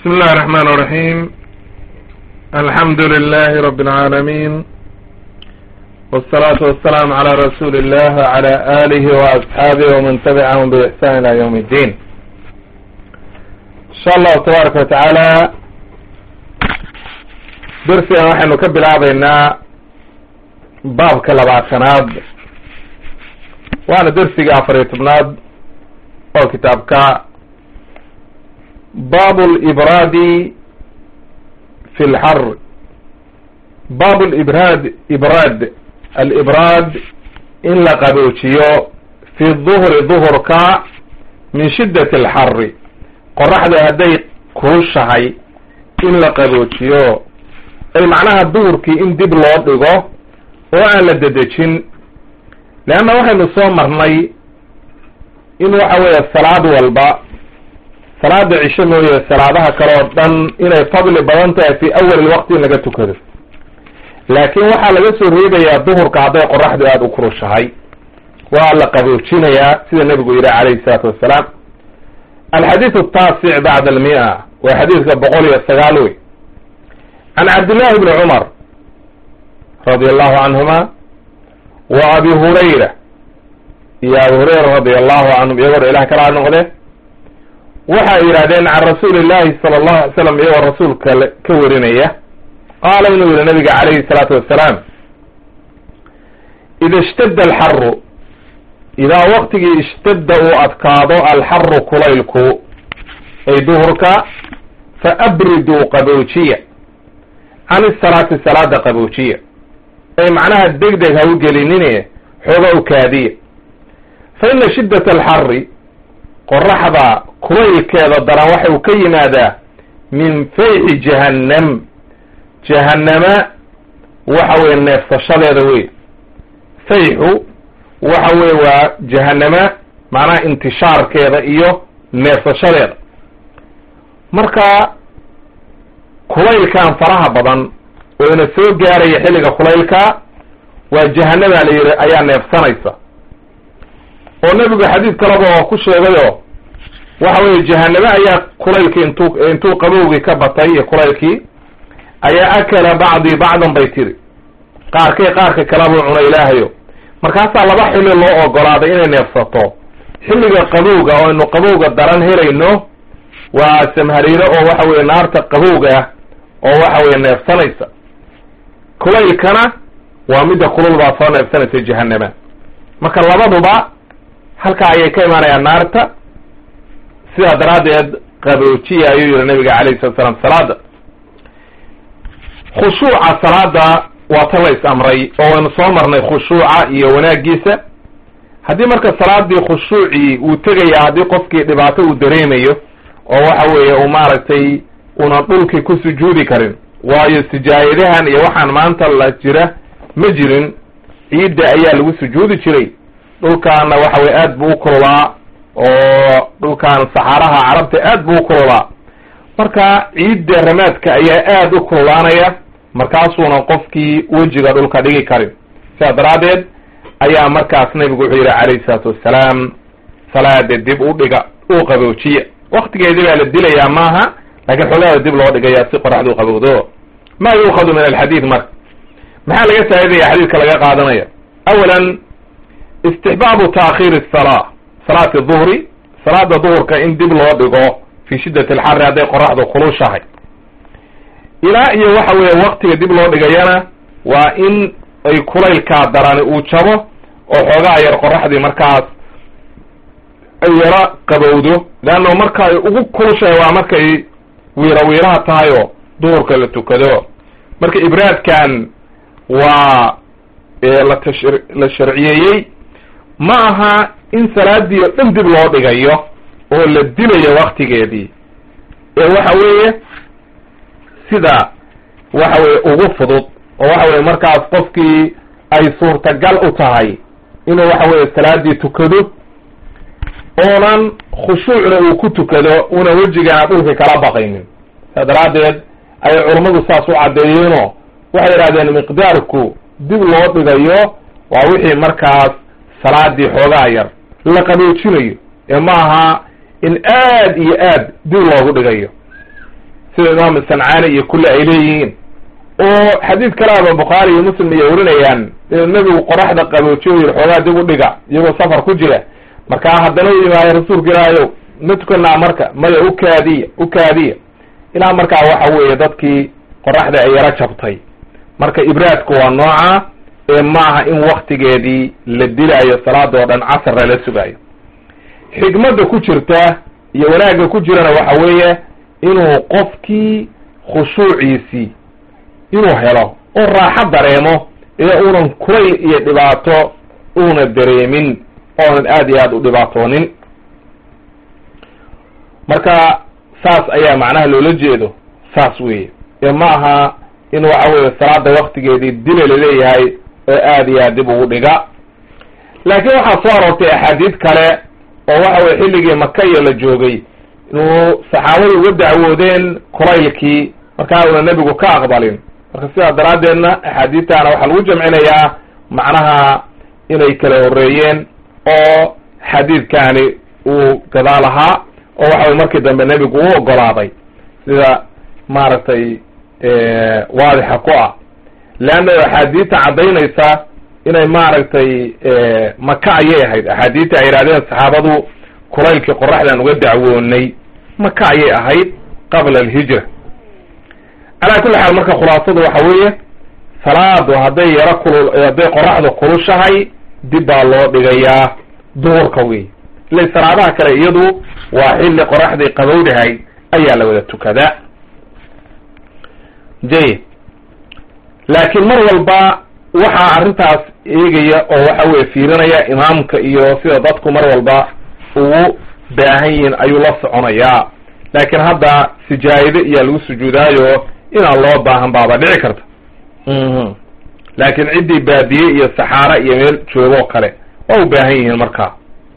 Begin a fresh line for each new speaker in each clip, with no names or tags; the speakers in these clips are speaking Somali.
بسم الله الرحمن الرحيم الحمد لله رب العالمين والصلاة والسلام على رسول الله وعلى آله وأصحابه ومن تبعهم بإحسان إلى يوم الدين إن شاء الله تبارك وتعالى درسي waxaynu ka bilaabaynaa baabka labaatanaad waana dersiga afar iyo tobnaad oo kitaabka bab libraadi fi lxar bab libraad ibraad alibraad in la qaboojiyo fi duhri duhurka min shiddati alxari qoraxda hadday kulushahay in la qaboojiyo ay macnaha duhurkii in dib loo dhigo oo aan la dedejin leanna waxaynu soo marnay in waxa weeye salaad walba salaada cisho mooye salaadaha kale oo dhan inay fadli badan tahay fi awal waqti in laga tukado laakiin waxaa laga soo reebayaa duhurka hadday qoraxdu aada u kurushahay waa la qaboojinayaa sida nebigu yidhi calayhi salaatu wassalaam alxadiid ataasic bacda almia waa xadiidka boqol iyo sagaal wey can cabdillahi bni cumar radi allahu canhuma wa abi hurayra iyo abu hurayra radi allahu canhum iyagoo ilah kala noqde waxay yidhahdeen can rasuuli llahi sala allahu alay slam iyagoo rasuulka ka warinaya qaala inuu yihi nabiga calayhi salaatu wassalaam ida ishtadda alxaru idaa waqtigii ishtadda uu adkaado alxaru kulaylku ay duhurka fa abriduu qaboojiya can isalaati salaada qaboojiya ay macnaha deg deg ha u gelinine xooga u kaadiya fa ina shiddat alxari qoraxda kulaylkeeda daran waxa uu ka yimaadaa min fayxi jahannam jahannama waxa weye neefsashadeeda wey fayxu waxa weye waa jahannama macnaha intishaarkeeda iyo neefsashadeeda marka kulaylkan faraha badan oo ina soo gaaraya xilliga kulaylka waa jahanabaa la yidhi ayaa neefsanaysa oo nebigu xadiid kaleba oo ku sheegayo waxa weeye jahaname ayaa kulaylkii intuu intuu qabowgii ka batay iyo kulaylkii ayaa akala bacdii bacdan bay tiri qaarkay qaarka kalebuu cuna ilaahayo markaasaa laba xilli loo ogolaaday inay neefsato xilliga qabowga oo aynu qabowga daran helayno waa samhariiro oo waxa weye naarta qabowga oo waxa weye neefsanaysa kulaylkana waa midda kulul baa soo neefsanaysa jahanama marka labaduba halkaa ayay ka imaanayaan naarta sidaa daraaddeed qaboojiya ayuu yihi nabiga calayhi salatu salaam salaada khushuuca salaada waa tan la is amray oo waynu soo marnay khushuuca iyo wanaagiisa haddii marka salaadii khushuucii uu tegaya haddii qofkii dhibaato uu dareemayo oo waxa weeye uu maaragtay una dhulkii ku sujuudi karin waayo sijaayadahan iyo waxaan maanta la jira ma jirin ciidda ayaa lagu sujuudi jiray dhulkaana waxa weye aad buu u kululaa oo dhulkan saxaaraha carabta aad buu u kululaa marka ciidda ramaadka ayaa aad u kululaanaya markaasuuna qofkii wejiga dhulka dhigi karin sidaa daraaddeed ayaa markaas nabigu wuxuu yidhi calayhi salaatu wassalaam salaada dib u dhiga u qaboojiya waktigeedii baa la dilayaa maaha laakiin xogaada dib loo dhigayaa si qoraxda u qabowdo ma yuukhadu min alxadiid marka maxaa laga faa'idaya xadiidka laga qaadanaya awalan istixbaabu taakhiiri salaa salaati duhri salaada duhurka in dib loo dhigo fi shiddati alxari hadday qoraxdu kulushahay ilaa iyo waxa weeye waktiga dib loo dhigayana waa in ay kulaylkaa darani uu jabo oo xoogaa yar qoraxdii markaas ay yara qabowdo leanna marka ay ugu kulushahay waa markay wiira wiiraha tahay oo duhurka la tukado marka ibraadkan waa la tash la sharciyeeyey ma aha in salaadii oo dhan dib loo dhigayo oo la dilayo waktigeedii ee waxa weeye sida waxa weye ugu fudud oo waxa weye markaas qofkii ay suurtagal u tahay inuu waxa weye salaadii tukado oonan khushuucna uu ku tukado una wejigaana dhulka kala baqaynin saa daraaddeed ayay culammadu saas u caddeeyeenoo waxay yidhahdeen miqdaarku dib loo dhigayo waa wixii markaas salaadii xoogaa yar la qaboojinayo ee ma aha in aad iyo aad dib loogu dhigayo sida imaam sancaani iyo kulli ay leeyihiin oo xadiid kalaaba bukhaari iyo muslim iyo warinayaan inuu nebigu qoraxda qaboojiyo yiri xoogaa dib u dhiga iyagoo safar ku jira markaa haddana u yimaaya rasuulka ilaahayow ma tukanaa marka maya ukaadiya ukaadiya ilaa markaa waxa weeye dadkii qoraxda ay yaro jabtay marka ibraadku waa nooca ee maaha in waktigeedii la dilaayo salaada oo dhan casar lala sugaayo xikmadda ku jirta iyo wanaagga ku jirana waxa weeye inuu qofkii khushuuciisii inuu helo oo raaxo dareemo ee uunan kulayl iyo dhibaato uuna dareemin oonan aad iyo aad u dhibaatoonin marka saas ayaa macnaha loola jeedo saas weeye ee ma aha in waxa weeye salaada waktigeedii dila laleeyahay oo aad iyo aad dib ugu dhiga laakiin waxaa soo aroortay axaadiid kale oo waxa weye xilligii makaya la joogay inuu saxaabadu uga dacwoodeen kulaylkii markaa una nebigu ka aqbalin marka sidaa daraaddeedna axaadiidtaana waxaa lagu jamcinayaa macnaha inay kala horreeyeen oo xadiidkaani uu gadaal ahaa oo waxa weye markii dambe nebigu u ogolaaday sida maaragtay waadixa ku ah leanna axaadiidta caddaynaysa inay maaragtay maka ayay ahayd axaadiidta ay yidhahdeen saxaabadu kulaylkii qoraxdaan uga dacwoonay maka ayay ahayd qabla alhijra calaa kulli xaal marka khulaasadu waxa weeye salaadu hadday yaro kulul hadday qoraxdu kulushahay dib baa loo dhigayaa duhurka wey ile salaadaha kale iyadu waa xilli qoraxdii qabowdahay ayaa la wada tukadaa jayid laakiin mar walba waxaa arrintaas eegaya oo waxa weye fiirinaya imaamka iyo sida dadku mar walba ugu baahan yihiin ayuu la soconayaa laakiin hadda sijaayado iyaa lagu sujuudaayo inaan loo baahan baaba dhici karta laakiin ciddii baadiye iyo saxaara iyo meel joogoo kale waa u baahan yihiin markaa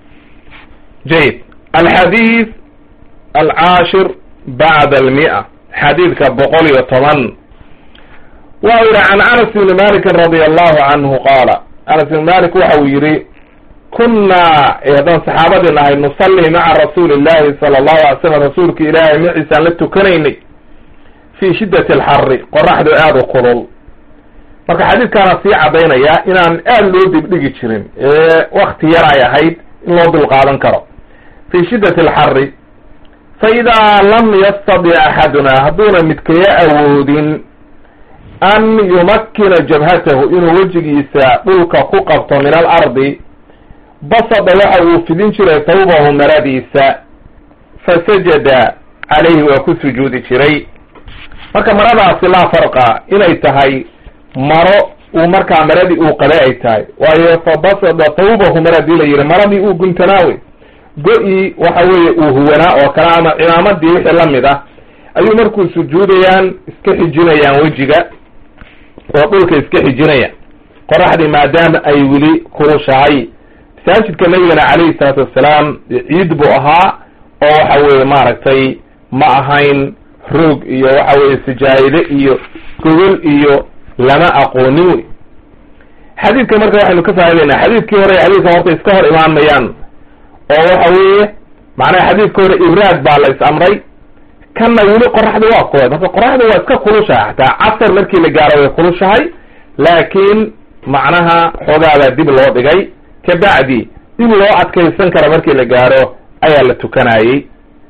jayid alxadiid alcaashir bacda almi'a xadiidka boqol iyo toban waxa u yihi can anas ibni malikin radia allahu canhu qaala anas ibni malik waxa uu yihi kunnaa haddaan saxaabadii nahay nusalli maca rasuuli illahi sala allahu alay slam rasuulka ilaahay maciisaan la tukanaynay fii shiddati alxarri qoraxdu aada u kulul marka xadiidkaana sii caddaynaya inaan aada loo dibdhigi jirin ee wakti yar ay ahayd in loo dulqaadan karo fii shiddati alxarri fa idaa lam yastadic axaduna hadduuna midkaya awoodin an yumakkina jabhatahu inuu wejigiisa dhulka ku qabto min alardi basada waxa uu fidin jiray tawbahu maradiisa fasajada calayhi waa ku sujuudi jiray marka maradaasi laa farqa inay tahay maro uu markaa maradii uu qabay ay tahay waayo fa basada tawbahu mar hadii la yihi maradii uu guntanaawe go-ii waxa weeye uu huwanaa oo kale ama cimaamadii wixii lamid ah ayuu markuu sujuudayaan iska xijinayaan wejiga oo dhulka iska xijinayaan qoraxdii maadaama ay weli kulushahay masaajidka nabigana calayhi salaatu wassalaam ciid buu ahaa oo waxa weeye maaragtay ma ahayn roog iyo waxa weeye sijaayide iyo gogol iyo lama aqoonin wey xadiidka marka waxaynu ka faa'idaynaa xadiidkii hore iyo xadiidka horta iska hor imaan mayaan oo waxa weeye macnaha xadiidka hore ibraad baa la is amray kanna weli qoraxda waa kulay marka qoraxda waa iska kulushahay xataa casar markii la gaaro way kulushahay laakiin macnaha xoogaadaa dib loo dhigay kabacdi dib loo adkaysan kara markii la gaaro ayaa la tukanayey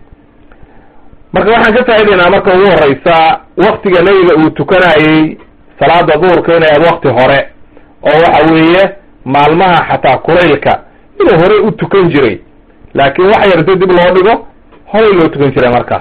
marka waxaan ka faa'idaynaa marka ugu horeysa waktiga nebiga uu tukanayey salaada duhurka inay aad wakti hore oo waxa weeye maalmaha xataa kulaylka inuu horey u tukan jiray laakiin wax yarta dib loo dhigo horey loo tukan jiray marka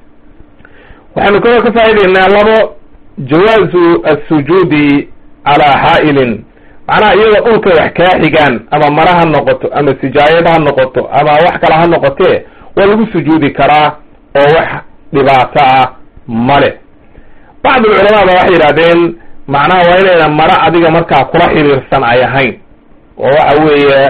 waxaynu kaloo ka faa'idaynaa labo jawaazu assujuudi calaa xaa'ilin macnaha iyadoo dhulka wax kaa xigaan ama mara ha noqoto ama sijaayad ha noqoto ama wax kale ha noqotee waa lagu sujuudi karaa oo wax dhibaato ah male bacdu alculamaa ba waxay yidhahdeen macnaha waa inayna mara adiga markaa kula xiriirsan ay ahayn oo waxa weeye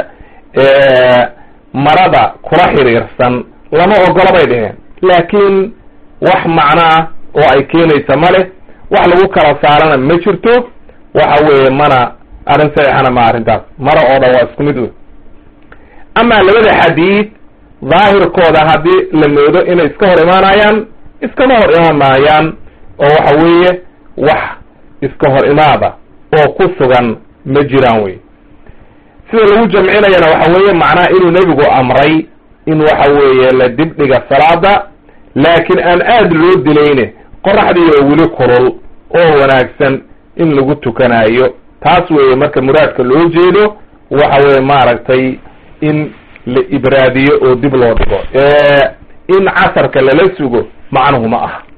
marada kula xiriirsan lama ogola bay dheheen laakiin wax macnoah oo ay keenaysa male wax lagu kala saarana ma jirto waxa weeye mana arrin saxiixana ma arrintaas mara oo dhan waa isku mid wey amaa labada xadiid daahirkooda haddii la moodo inay iska hor imaanayaan iskama hor imaan maayaan oo waxa weeye wax iska hor imaada oo ku sugan ma jiraan wey sida lagu jamcinayana waxa weeye macnaha inuu nebigu amray in waxa weeye la dibdhiga salaada laakiin aan aada loo dilayne qoraxdii oo weli kulul oo wanaagsan in lagu tukanayo taas weeye marka muraadka loo jeedo waxa weeye maaragtay in la ibraadiyo oo dib loo dhigo in casarka lala sugo macnuhu ma aha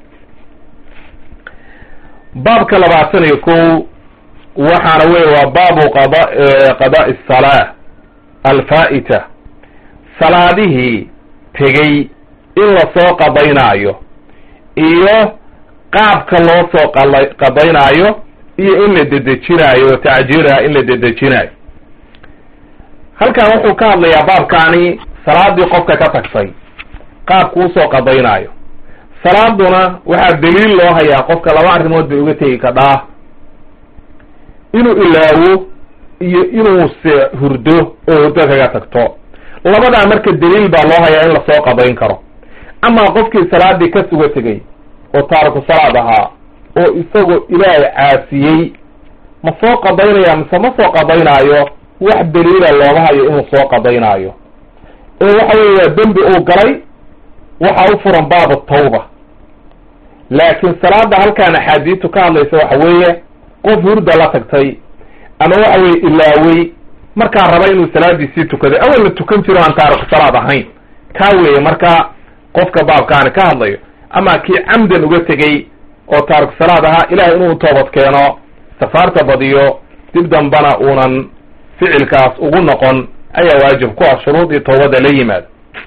baabka labaatan iyo kow waxaana weye waa baabu qada qada'i asalaa alfaa'ita salaadihii tegey in lasoo qadaynaayo iyo qaabka loo soo qala qadaynaayo iyo in la dedejinaayo tacjiiraha in la dedejinaayo halkan wuxuu ka hadlayaa baabkaani salaadii qofka ka tagtay qaabku usoo qadaynaayo salaaduna waxaa daliil loo hayaa qofka laba arrimood bay uga tegi kadhaa inuu ilaawo iyo inuu se hurdo oo hurdo kaga tagto labadaa marka daliil baa loo hayaa in lasoo qadayn karo amaa qofkii salaadii ka suga tegey oo taariku salaad ahaa oo isagoo ilaahay caasiyey ma soo qadaynaya mise ma soo qadaynaayo wax daliila looga hayo inuu soo qadaynaayo ee waxa weye waa dembi uu galay waxaa u furan baabu tawba laakiin salaada halkaan axaadiistu ka hadlaysa waxa weeye qof hurda la tagtay ama waxa weye ilaawey markaa raba inuu salaadiisii tukaday awal la tukan jiro aan taariku salaad ahayn kaa weeye marka qofka baabkaani ka hadlayo ama kii camdan uga tegey oo taariku salaad ahaa ilahay inuu toobad keeno safaarta badiyo dib dambana uunan ficilkaas ugu noqon ayaa waajib ku ah shuruudii toobada la yimaado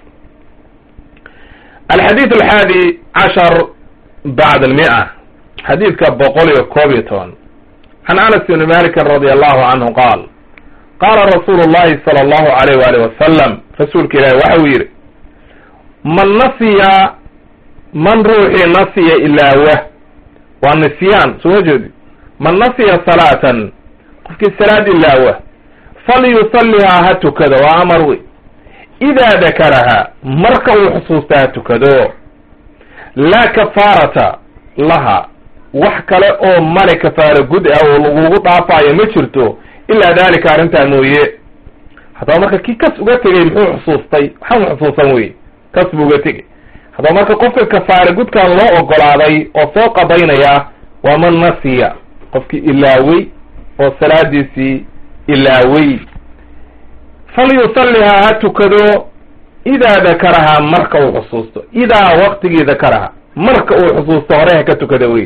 alxadiid alxaadi cashar bacd almia xadiidka boqol iyo koob iyo toban can anas ibni malikin radi allahu canhu qaal qaala rasuulu llahi sala allahu alayh waali wasalam rasuulka ilaahi waxa uu yidhi man nasiya man ruuxii nasiya ilaawa waa nisyaan soo jeedi man nasiya salaatan qofkii salaad ilaawa falyusallihaa ha tukado waa amar wey idaa dakaraha marka uu xusuusta ha tukado laa kafaarata laha wax kale oo male kafaara gud ah oo lagugu dhaafaayo ma jirto ilaa daalika arrintaa mooye haddaba marka kii kas uga tegey muxuu xusuustay waxaan xusuusan weye kas buu uga tegey haddaba marka qofka kafaara gudkan loo ogolaaday oo soo qadaynaya waa man nasiya qofkii ilaawey oo salaadiisii ilaawey falyusallihaa ha tukado idaa dakarahaa marka uu xusuusto idaa waqtigii dakaraha marka uu xusuusto hore ha ka tukada wey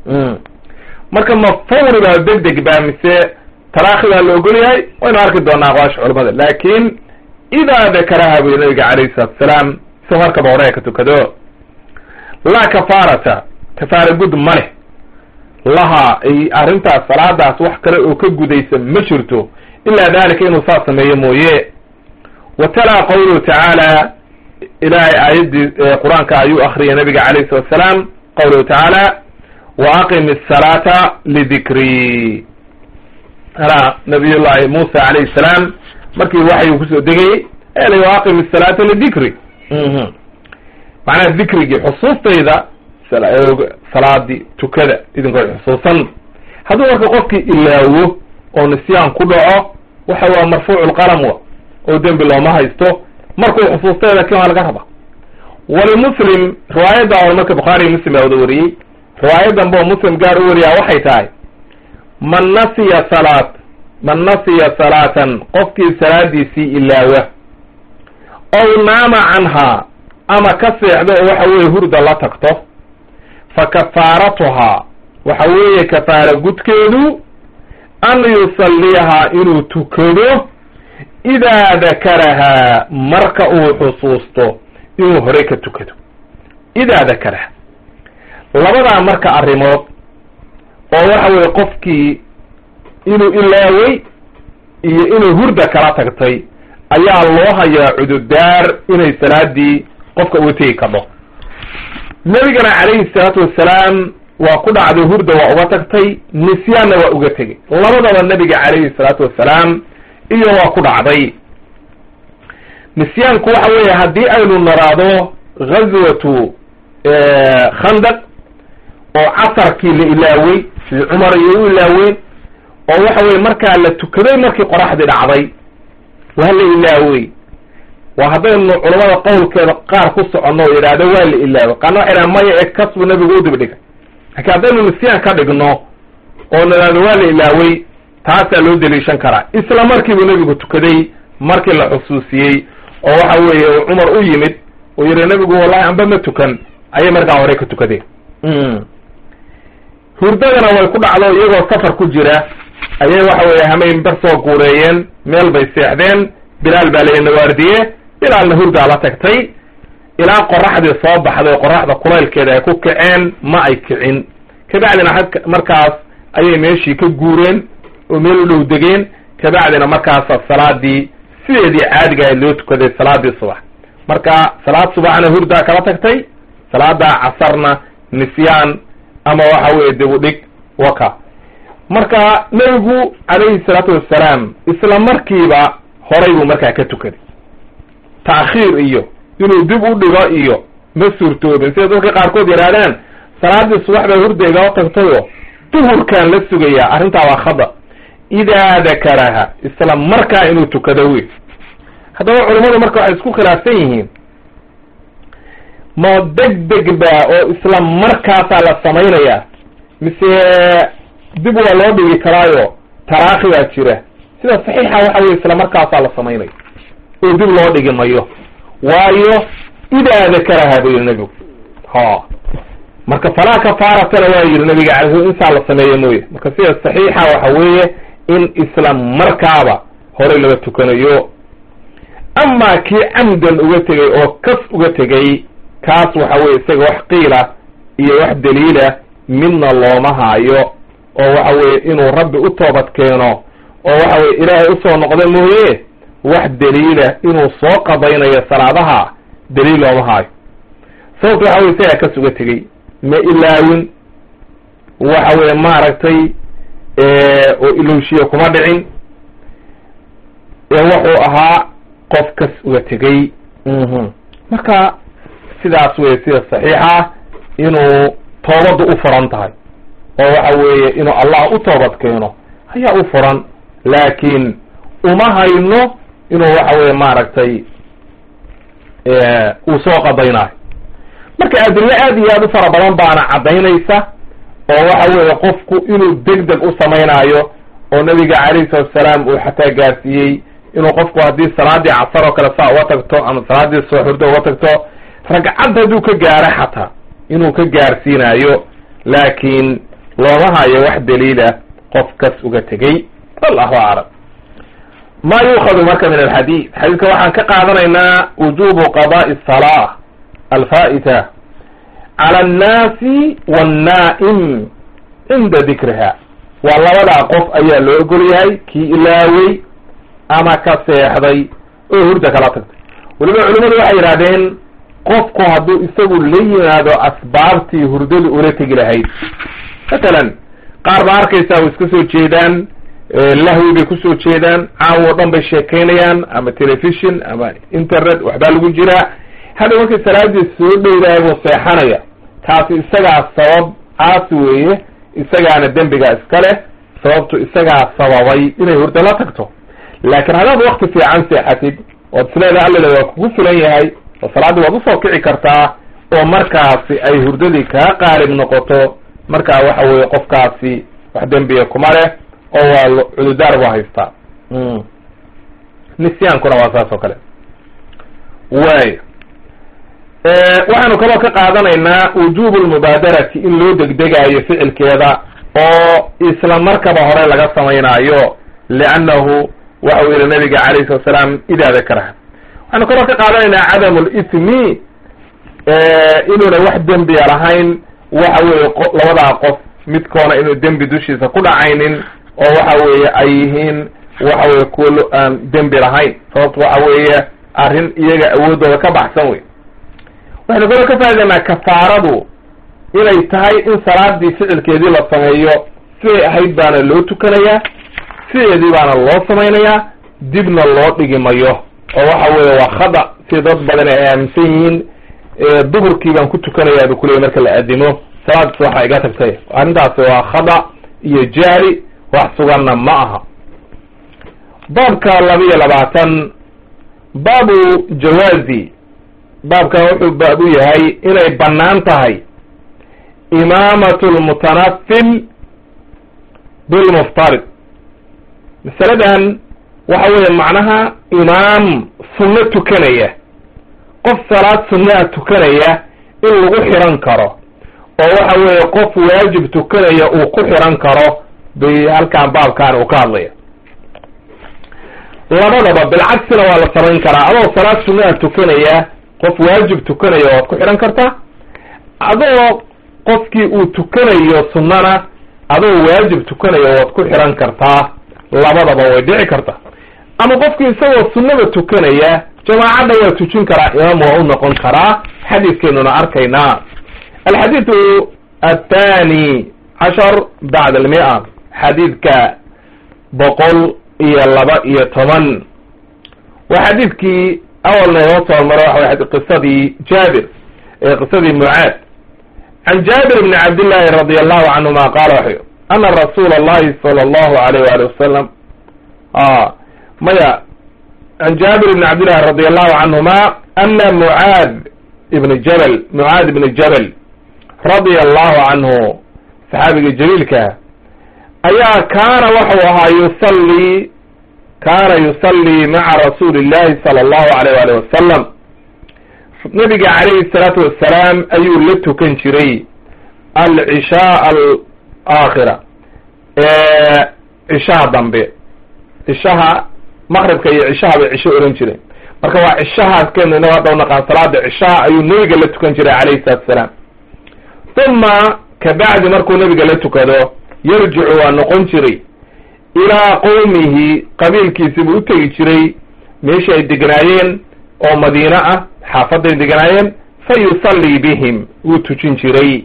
marka ma fawri baa deg deg baa mise taraakhi baa la ogol yahay waynu arki doonaa aqwaasha culamada laakin idaa dakaraha buy nabiga calayhi salatu asalaam si markaba hore ha ka tukado laa kafaarata kafaara gud ma leh laha ay arrintaas salaadaas wax kale oo ka gudaysa ma jirto ilaa dalika inuu saas sameeyo mooye wa talaa qawluhu tacaala ilaahay aayaddii qur-aanka ayuu akriyay nabiga calayhi salatu asalaam qawluhu tacaala wa aqim asalaata lidikri ala nabiy llahi muusa calayhi salaam markii waxyu kusoo degayey eli wa aqim asalaata lidikri macnaha dikrigii xusuustayda salaadii tukada idinkoo xusuusan hadduu marka qofkii ilaawo oo nisyaan ku dhaco waxa waa marfuucu lqalam wa oo dembi looma haysto markuu xusuustayda kin waa laga raba walimuslim riwaayadda hore marka bukhaariy muslim baa wada wariyey riwaayadanba oo muslim gaar u wariyaa waxay tahay man nasiya salaat man nasiya salaatan qofkii salaadiisii ilaawa ow naama canhaa ama ka seexdo oo waxa weeye hurda la tagto fa kafaaratuhaa waxa weeye kafaara gudkeedu an yusalliyahaa inuu tukado idaa dakarahaa marka uu xusuusto inuu horey ka tukado idaa dakaraha labadaa marka arrimood oo waxa weeye qofkii inuu ilaaway iyo inuu hurda kala tagtay ayaa loo hayaa cududaar inay salaadii qofka uga tegi kadho nebigana calayhi salaatu wassalaam waa ku dhacday hurda waa uga tagtay nisyaanna waa uga tegey labadaba nebiga calayhi salaatu wassalaam iyo waa ku dhacday nisyaanku waxa weeye haddii aynu naraado ghazwatu khandaq oo casarkii la ilaawey sidii cumar iyo u ilaaween oo waxa weye markaa la tukaday markii qoraxdii dhacday waa la ilaawey waa haddaynu culamada qowlkeeda qaar ku soconno oo yidhaahdo waa la ilaawey qaarna waxay dhahan maya ee kas buu nabigu u dib dhigay laakiin haddaynu nisyaan ka dhigno oo nidhaahdo waa la ilaawey taasaa loo deliishan karaa isla markiibuu nebigu tukaday markii la xusuusiyey oo waxa weeye cumar u yimid oo yidhi nebigu wallahi anba ma tukan ayay markaa hore ka tukadeen hurdadana way ku dhacdo iyagoo safar ku jira ayay waxa weeye hamayn bar soo guureeyeen meel bay seexdeen bilaal baa layi nawaardiye bilaalna hurdaa la tagtay ilaa qoraxdii soo baxday qoraxda kulaylkeeda ay ku kaceen ma ay kicin kabacdina markaas ayay meeshii ka guureen oo meel u dhow degeen kabacdina markaasa salaadii sideedii caadiga ahayd loo tukaday salaadii subax marka salaad subaxna hurdaa kala tagtay salaada casarna nisyaan ama waxa weeye dib u dhig waka marka nebigu calayhi salaatu wassalaam isla markiiba horay buu markaa ka tukaday ta'khiir iyo inuu dib u dhigo iyo ma suurtoobin sida dadka qaarkood yidhahdaan salaadii subax baa hurda igala tagtayoo duhurkaan la sugayaa arrintaa waa khada idaa dakaraha isla markaa inuu tukado wey haddaba culammadu marka waxay isku khilaafsan yihiin ma deg deg ba oo isla markaasaa la samaynayaa mise dib waa loo dhigi karaayo taraakhi baa jira sida saxiixa waxa weye isla markaasaa la samaynaya oo dib loo dhigi mayo waayo idaa dakaraha buu yihi nebigu ha marka falaa kafaaratana waa yihi nabiga calay insaa la sameeyo mooye marka sida saxiixa waxa weeye in isla markaaba horey laga tukanayo amaa kii camdan uga tegay oo kas uga tegay kaas waxa weye isaga wax qiila iyo wax daliila midna looma haayo oo waxa weye inuu rabbi u toobad keeno oo waxa weye ilaahay usoo noqda mooye wax daliila inuu soo qadaynayo salaadaha daliil looma haayo sababta waxa weye isagaa kas uga tegey ma ilaawin waxa weye maaragtay oo ilowshiye kuma dhicin ee wuxuu ahaa qof kas uga tegey marka sidaas weye sida saxiixa inuu toobaddu u furan tahay oo waxa weeye inuu allah u toobad keeno ayaa u furan laakiin uma hayno inuu waxa weye maaragtay uu soo qadaynayo marka adillo aad iyo aad u fara badan baana caddaynaysa oo waxa weeye qofku inuu deg deg u samaynaayo oo nabiga calayhi salatu salaam uu xataa gaarsiiyey inuu qofku haddii salaadii casar oo kale saa uga tagto ama salaadii soo xurdo uga tagto ragcad hadduu ka gaaro xataa inuu ka gaarsiinayo laakiin looma hayo wax daliila qof kas uga tegey wallahu aclam ma yuukhadu marka min alxadiid xadiidka waxaan ka qaadanaynaa wujubu qada'i salaa alfaa'ita cala annaasi wannaa'im cinda dikriha waa labadaa qof ayaa loo ogol yahay kii ilaawey ama ka seexday oo hurda kala tagtay weliba culimmadu waxay yidhahdeen qofku hadduu isagu la yimaado asbaabtii hurdadu ula tegi lahayd matalan qaar baa arkaysaa way iska soo jeedaan lahwi bay kusoo jeedaan caawo dhan bay sheekaynayaan ama telefishon ama internet waxbaa lagu jiraa hadhow markay salaadii soo dhowdahay buu seexanaya taasi isagaa sabab caasi weeye isagaana dembigaa iska leh sababtu isagaa sababay inay hurdo la tagto laakiin haddaad wakti fiican seexatid ood isleeda alleda waa kugu filan yahay oo salaaddii waad usoo kici kartaa oo markaasi ay hurdadii kaa qaalib noqoto markaa waxa weeye qofkaasi wax dembiga kuma leh oo waa cududaar buu haystaa nisyaankuna waa saas oo kale waay waxaanu kaloo ka qaadanaynaa wujubu lmubaadarati in loo degdegaayo ficilkeeda oo isla markaba hore laga samaynaayo liannahu waxau yihi nabiga calayhi salatu salaam idaa dakaraha waxaanu kaloo ka qaadanaynaa cadamu lismi inuuna wax dembiya lahayn waxa weeye labadaa qof midkoona inuu dembi dushiisa ku dhacaynin oo waxa weeye ay yihiin waxa weye kuwa aan dembi lahayn sababto waxa weeye arrin iyaga awooddooda ka baxsan wey waxaynu kaloo ka faa'idaynaa kafaaradu inay tahay in salaadii ficilkeedii la sameeyo siday ahayd baana loo tukanayaa sideedii baana loo samaynayaa dibna loo dhigi mayo oo waxa weeye waa khada si dad badan ay aaminsan yihiin duhurkii baan ku tukanayaa bu kuleeyay marka la aadimo salaadis waxa iga tagtay arrintaasi waa khada iyo jahli wax suganna ma aha baabka laba iyo labaatan baabu jawaazi baabkan wuxuu baab u yahay inay bannaan tahay imaamatu lmutanafil bilmuftarid masaladan waxa weeye macnaha imaam sunno tukanaya qof salaad sunnaha tukanaya in lagu xiran karo oo waxa weeye qof waajib tukanaya uu ku xiran karo bay halkan baabkan uu ka hadlaya labadaba bilcagsina waa la samayn karaa adoo salaad sunnaha tukanaya qof waajib tukanaya waad ku xihan kartaa adoo qofkii uu tukanayo sunnana adoo waajib tukanaya waad ku xihan kartaa labadaba way dhici kartaa ama qofkii isagoo sunnada tukanaya jamaacadda waa tujin karaa imaam waa u noqon karaa xadiidkeenuna arkaynaa alxadiidu athani cashar bacd almia xadiidka boqol iyo laba iyo toban waa xadiidkii awalna inoo soo maro waxa way qisadii jaabir ee qisadii mucaad can jaabir bni cabdillahi radi allahu canhuma qaala waxay ana rasuula allahi sala allahu alayh waali wasalam maya can jaabir bni cabdillahi radi allahu canhuma ana mucaad ibni jabal mucaad ibni jabal radia allahu canhu saxaabiga jaliilkaa ayaa kaana waxau ahaa yusallii kaana yusallii maca rasuuli illahi sala allahu alayh waalih wasalam nabiga calayhi salaatu wassalaam ayuu la tukan jiray alcishaa alaakhira cishaha dambe cishaha maqribka iyo cishaha bay cisho ohan jireen marka waa cishahaas keenu inaga hadda unaqaan salaada cishaha ayuu nebiga la tukan jiray calayhi salatu wasalaam uma kabacdi markuu nebiga la tukado yarjicu waa noqon jiray ilaa qowmihi qabiilkiisi buu u tegi jiray meeshii ay deganaayeen oo madiine ah xaafaday deganaayeen fa yusallii bihim wuu tujin jiray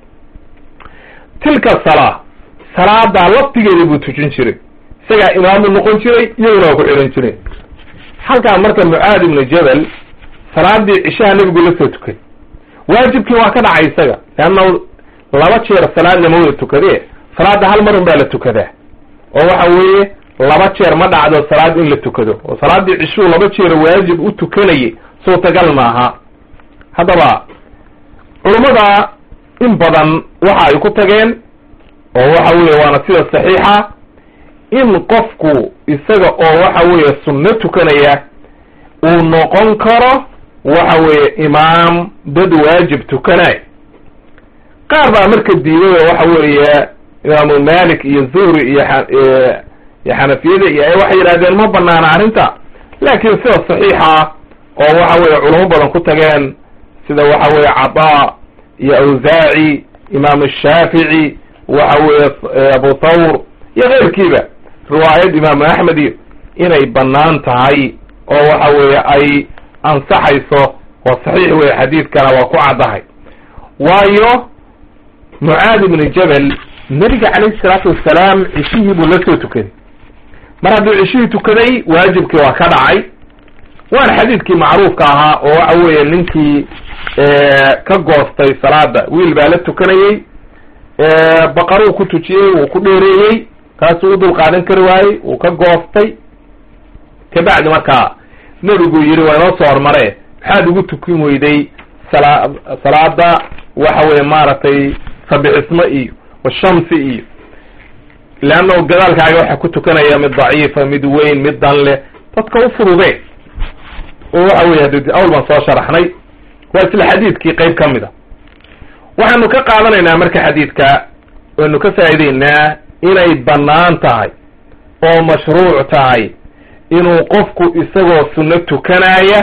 tilka salaa salaadaa laftigeeda buu tujin jiray isagaa imaamu noqon jiray iyaguna waa ku xidhan jireen halkaan marka mucaad ibnu jabal salaadii cishaha nebigu la soo tukay waajibkii waa ka dhacay isaga leanna laba jeer salaad lama wada tukadee salaada hal mar un baa la tukadaa oo waxa weeye laba jeer ma dhacdo salaad in la tukado oo salaaddii cishuu laba jeer waajib u tukanayay suurtagal maaha haddaba culummada in badan waxa ay ku tageen oo waxa weeye waana sida saxiixa in qofku isaga oo waxa weeye sunno tukanaya uu noqon karo waxa weeye imaam dad waajib tukanay qaar baa marka diiday oo waxa weeye imaamu malik iyo zuhri iyo iyo xanafiyada iyo waxay yidhahdeen ma banaana arrinta laakiin sida saxiixa oo waxa weeye culamo badan ku tageen sida waxa weeye cadaa iyo awsaaci imaam shaafici waxa weeye abu thawr iyo keyrkiiba riwaayad imaamu axmed iyo inay banaan tahay oo waxa weeye ay ansaxayso waa saxiix weye xadiidkana waa ku caddahay waayo mucaad ibnu jabal nebiga calayhi salaatu wasalaam cishihii buu la soo tukaday mar hadduu cishihii tukaday waajibkii waa ka dhacay waana xadiidkii macruufka ahaa oo waxa weeye ninkii ka goostay salaada wiil baa la tukanayey baqaruu ku tujiyey wuu ku dheereeyey kaasuu u dul qaadan kari waayey wuu ka goostay kabacdi markaa nebigu yidhi waa inoo soo hormare maxaad ugu tukin weyday sala salaada waxa weye maaragtay sabixismo iyo washamsi iyo leanna gadaalkaaga waxaa ku tukanaya mid daciifa mid weyn mid dan leh dadka u fudude oo waxa weye hadi awl baan soo sharaxnay waa isla xadiidkii qayb ka mid a waxaanu ka qaadanaynaa marka xadiidka waynu ka faa'ideynaa inay bannaan tahay oo mashruuc tahay inuu qofku isagoo sunno tukanaya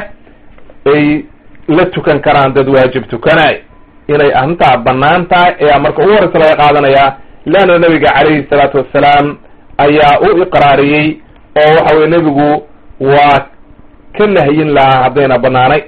ay la tukan karaan dad waajib tukanaya inay arrintaa bannaan tahay ayaa marka ugu horeysa laga qaadanayaa leanna nebiga calayhi salaatu wassalaam ayaa u iqraariyey oo waxa weye nebigu waa ka nahyin lahaa haddayna bannaanay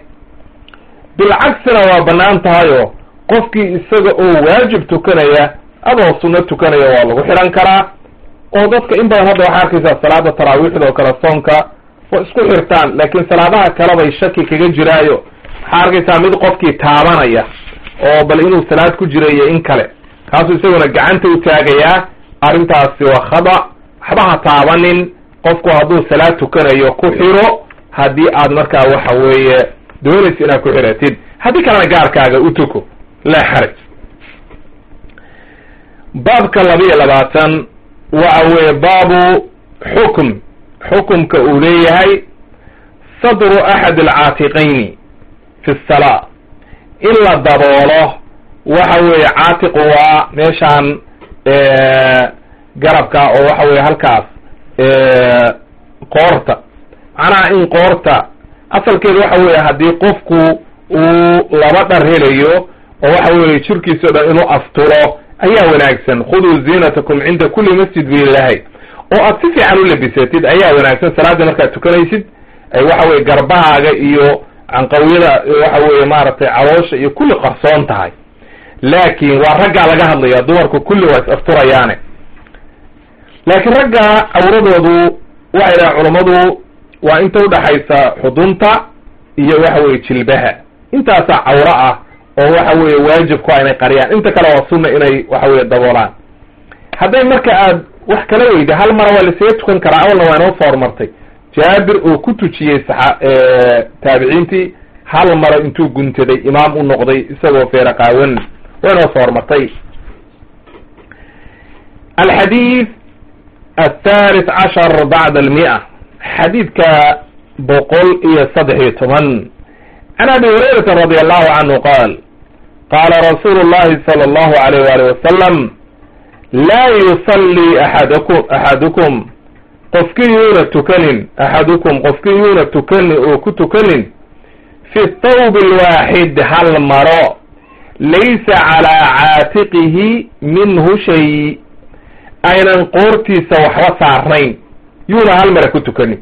bilcagsina waa bannaan tahayoo qofkii isaga oo waajib tukanaya adoo sunno tukanaya waa lagu xidhan karaa oo dadka in badan hadda waxaa arkaysaa salaada taraawiixda oo kale soonka waa isku xirtaan laakiin salaadaha kale bay shaki kaga jiraayo waxaa arkaysaa mid qofkii taabanaya oo bal inuu salaad ku jiro iyo in kale kaasuu isaguna gacanta u taagayaa arrintaasi waa khada waxba ha taabanin qofku hadduu salaad tukanayo ku xiro haddii aad markaa waxa weeye doonaysa inaad ku xiratid haddii kalena gaarkaaga u tuko laa xaraj baabka laba-iyo labaatan waxa weeye baabu xukm xukumka uu leeyahay sadru axad alcaatiqayni fi salaa in la daboolo waxa weeye caatiqu waa meeshaan garabka oo waxa weye halkaas qoorta macnaha in qoorta asalkeedu waxa weeye haddii qofku uu laba dhar helayo oo waxa weeye jirkiisa o dhan inuu asturo ayaa wanaagsan khuduu ziinatakum cinda kulli masjid bu ilahay oo aad si fiican u labisatid ayaa wanaagsan salaadii markaad tukanaysid ay waxa weye garbahaaga iyo canqawiyada waxa weeye maaragtay caloosha iyo kulli qarsoon tahay laakin waa raggaa laga hadlaya dumarku kulli waa is asturayaane laakiin ragga awradoodu waxay dhahan culammadu waa inta udhaxaysa xudunta iyo waxa weye jilbaha intaasaa cawro ah oo waxa weeye waajibku inay qariyaan inta kale waa sunna inay waxa weye daboolaan hadday marka aad wax kala weyda hal mara waa lasaga tukan karaa awalna waa inoo soo hormartay jaabir oo ku tujiyey saxa taabiciintii hal mara intuu guntaday imaam u noqday isagoo feera qaawan waa inoo soo hormartay alxadiid athalith cashar bacda almia xadiidka boqol iyo saddex iyo toban can abi hurayrata radi allahu canhu qaal qaala rasuulu llahi sala allahu alayh wali wasalam laa yusallii axadakum axadukum qofkii yuuna tukanin axadukum qofkii yuuna tukanin oo ku tukanin fi thawb alwaaxid hal maro laysa calaa caatiqihi minhu shay aynan qoortiisa waxba saarnayn yuuna hal mara ku tukanin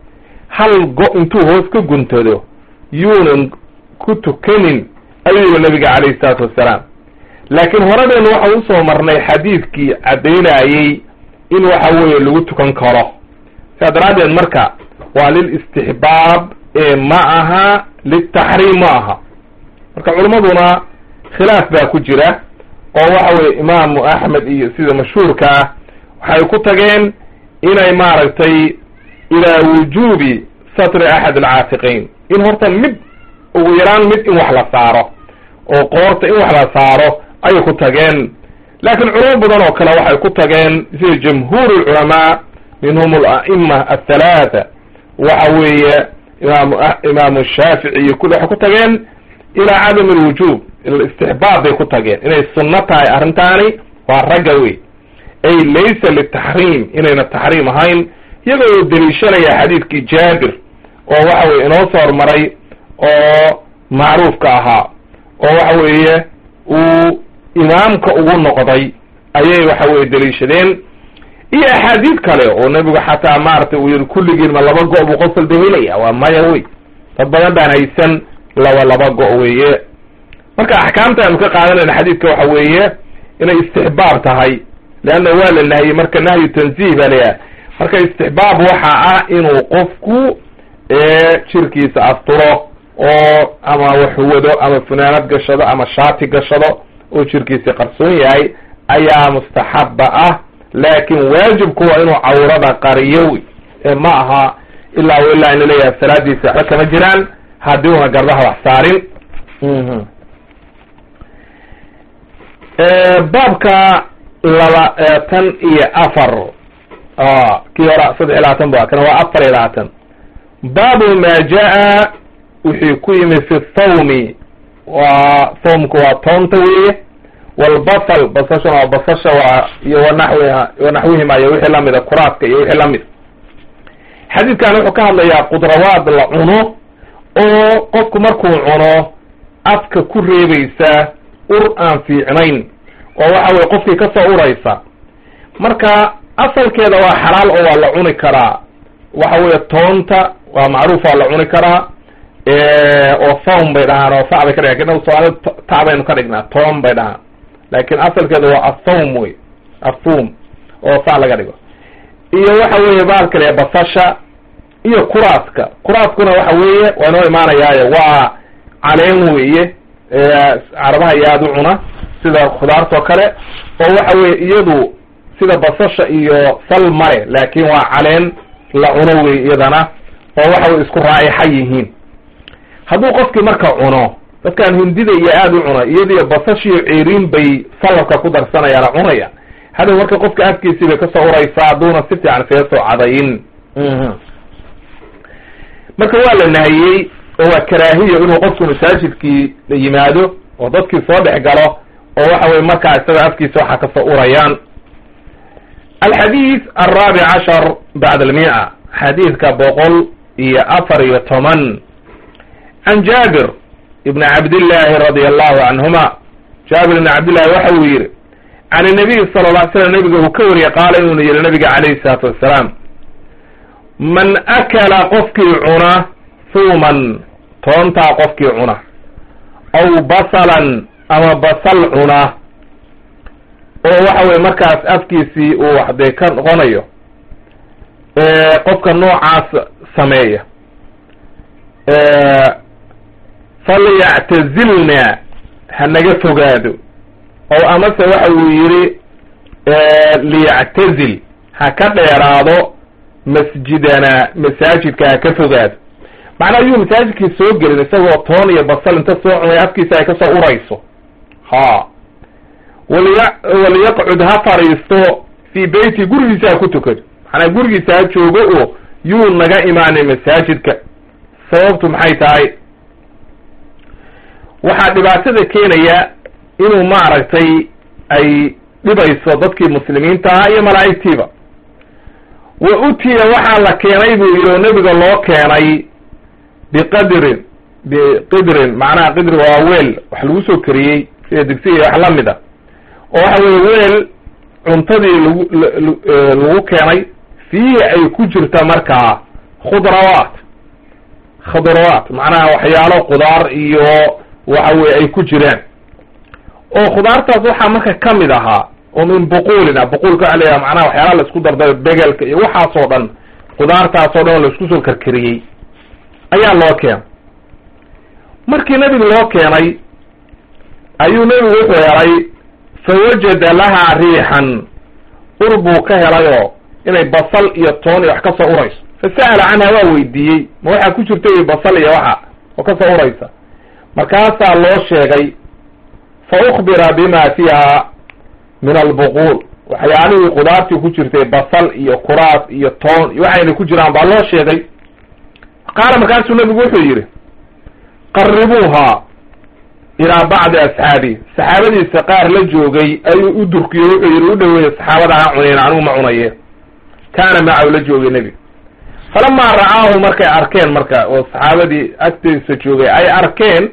hal go intuu hoos ka guntado yuunan ku tukanin ayuu yihi nabiga calayhi salaatu wassalaam laakiin horadeenu waxaan usoo marnay xadiidkii caddaynayey in waxa weeye lagu tukan karo sidaa daraaddeed marka waa lilistixbaab ee ma aha liltaxriim ma aha marka culimmaduna khilaaf baa ku jira oo waxa weye imaamu axmed iyo sida mashhuurka ah waxay ku tageen inay maaragtay ilaa wujuubi satri axad alcaatiqayn in horta mid ugu yaraan mid in wax la saaro oo qoorta in wax la saaro ayay ku tageen laakiin culamo badan oo kale waxay ku tageen sida jamhuur lculamaa minhum ala'ima athalaatha waxa weeye imaam imaamu shaafici iyo kulli waxay ku tageen ilaa cadam alwujuub istixbaab bay ku tageen inay sunno tahay arrintaani waa ragga wey ay laysa litaxriim inayna taxriim ahayn iyagoo deliishanaya xadiidkii jaabir oo waxa weye inoo soo hormaray oo macruufka ahaa oo waxa weeye uu imaamka ugu noqday ayay waxa weye deliishadeen iyo axaadiid kale oo nebigu xataa maaragtay uu yihi kulligiin ma laba go- buu qof walba helaya waa maya wey dad badan baan haysan laba laba go- weeye marka axkaamta aynu ka qaadanayna xadiidka waxa weeye inay istixbaab tahay leanna waa la nahiyey marka nahyu tanzih baa layahay marka istixbaab waxa ah inuu qofku jirkiisa asturo oo ama waxwado ama funaanad gashado ama shaati gashado oo jirkiisa qarsoon yahay ayaa mustaxaba ah laakin waajibku waa inuu cawrada qariyo wey ee ma aha ilaa ilaa in laleeyahay salaadiisa waxba kama jiraan haddii una garbaha wax saarin baabka labaatan iyo afar kii hora saddex iyo labaatan ba kana waa afar iyo labaatan baabu ma jaa wixii ku yimi fi thawmi waa thawmku waa toonta weeye walbasal basashana waa basasha waa iyo wanaxwiha wanaxwihima iyo wixii lamida kuraaska iyo wixii lamid xadiidkan wuxuu ka hadlayaa qudrawaad la cuno oo qofku markuu cuno afka ku reebaysa ur aan fiicnayn oo waxa weye qofkii kasoo uraysa marka asalkeeda waa xalaal oo waa la cuni karaa waxa weeye toonta waa macruuf waa la cuni karaa oo thawm bay dhahaan oo sa bay ka dhigan kadna soomaalida ta baynu ka dhignaa toon bay dhahaan laakin asalkeeda waa athawm wey athum oo saa laga dhigo iyo waxa weeye baalkale basasha iyo kuraaska kuraaskuna waxa weeye waa inoo imaanayaayo waa caleen weeye carabaha iyo aada u cuna sida khudaartoo kale oo waxa weye iyadu sida basasha iyo sal male laakin waa caleen la cuno wey iyadana oo waxa way isku raa'ixa yihiin hadduu qofkii marka cuno dadkan hindida iyo aada u cuna iyadiyo basashiyo ceeriin bay salabka ku darsanayaan cunaya hadhow marka qofka afkiisii bay kasoo uraysaa hadduuna si fiican isaga soo cadayin marka waa la nahiyey oo waa karaahiyo inuu qofku masaajidkii la yimaado oo dadkii soo dhex galo oo waxa weye markaa isaga afkiisa waxaa kasoo urayaan alxadiid alraabic cashar bacd almia xadiidka boqol iyo afar iyo toban can jaabir ibn cabdillahi radi allahu canhuma jaabir ibn cabdillahi waxa uu yihi can inabiy sala la ly slam nabiga uu ka wariyey qaala inuuna yihi nabiga calayhi salaatu wassalaam man akala qofkii cuna huuman toontaa qofkii cuna aw basalan ama basal cuna oo waxa weye markaas afkiisii uu waxdee ka noqonayo qofka noocaas sameeya falyactazilna ha naga fogaado oo amase waxa uu yihi liyactazil ha ka dheeraado masjidana masaajidka ha ka fogaado macnaa ayuu masaajidkii soo gelin isagoo toon iyo basal inta soo cunay afkiisa ay kasoo urayso ha waliya waliyaqcud ha fadhiisto fii beyti gurigiisa ha ku tukado macnaa gurigiisa ha joogo oo yuu naga imaanay masaajidka sababtu maxay tahay waxaa dhibaatada keenaya inuu maaragtay ay dhibayso dadkii muslimiinta ahaa iyo malaa'igtiiba wa utiya waxaa la keenay buu yidhi oo nebiga loo keenay biqadrin biqidrin macnaha qidri waa weel wax lagu soo kariyey sida digsiga iyo wax la mid a oo waxa weye weel cuntadii lagu lagu keenay fiihi ay ku jirta markaa khudrawaat khudrawaat macnaha waxyaalo khudaar iyo waxa weye ay ku jiraan oo khudaartaas waxaa marka ka mid ahaa oo min buquulin ah buquulka waxa layaha macnaha waxyaalaha la isku dardayo begelka iyo waxaasoo dhan khudaartaasoo dhan oo la isku soo karkariyey ayaa loo keenay markii nebiga loo keenay ayuu nebigu wuxuu helay fawajada lahaa riixan ur buu ka helayoo inay basal iyo toon iyo wax ka soo urayso fasa'ala canha waa weydiiyey ma waxaa ku jirta wy basal iyo waxa oo ka soo uraysa markaasaa loo sheegay fa ukbira bima fiiha min albuquul waxyaalihii khudaartii ku jirtay basal iyo kuraas iyo toon iyo waxayna ku jiraan baa loo sheegay qaala markaasuu nebigu wuxuu yidhi qaribuuha ilaa bacdi asxaabi saxaabadiisa qaar la joogay ayuu u durkiyo wuxuu yidhi u dhaweeye saxaabada ha cunayn anigu ma cunaye kaana macahu la joogay nebiga falamaa ra'aahu markay arkeen marka oo saxaabadii agtiisa joogay ay arkeen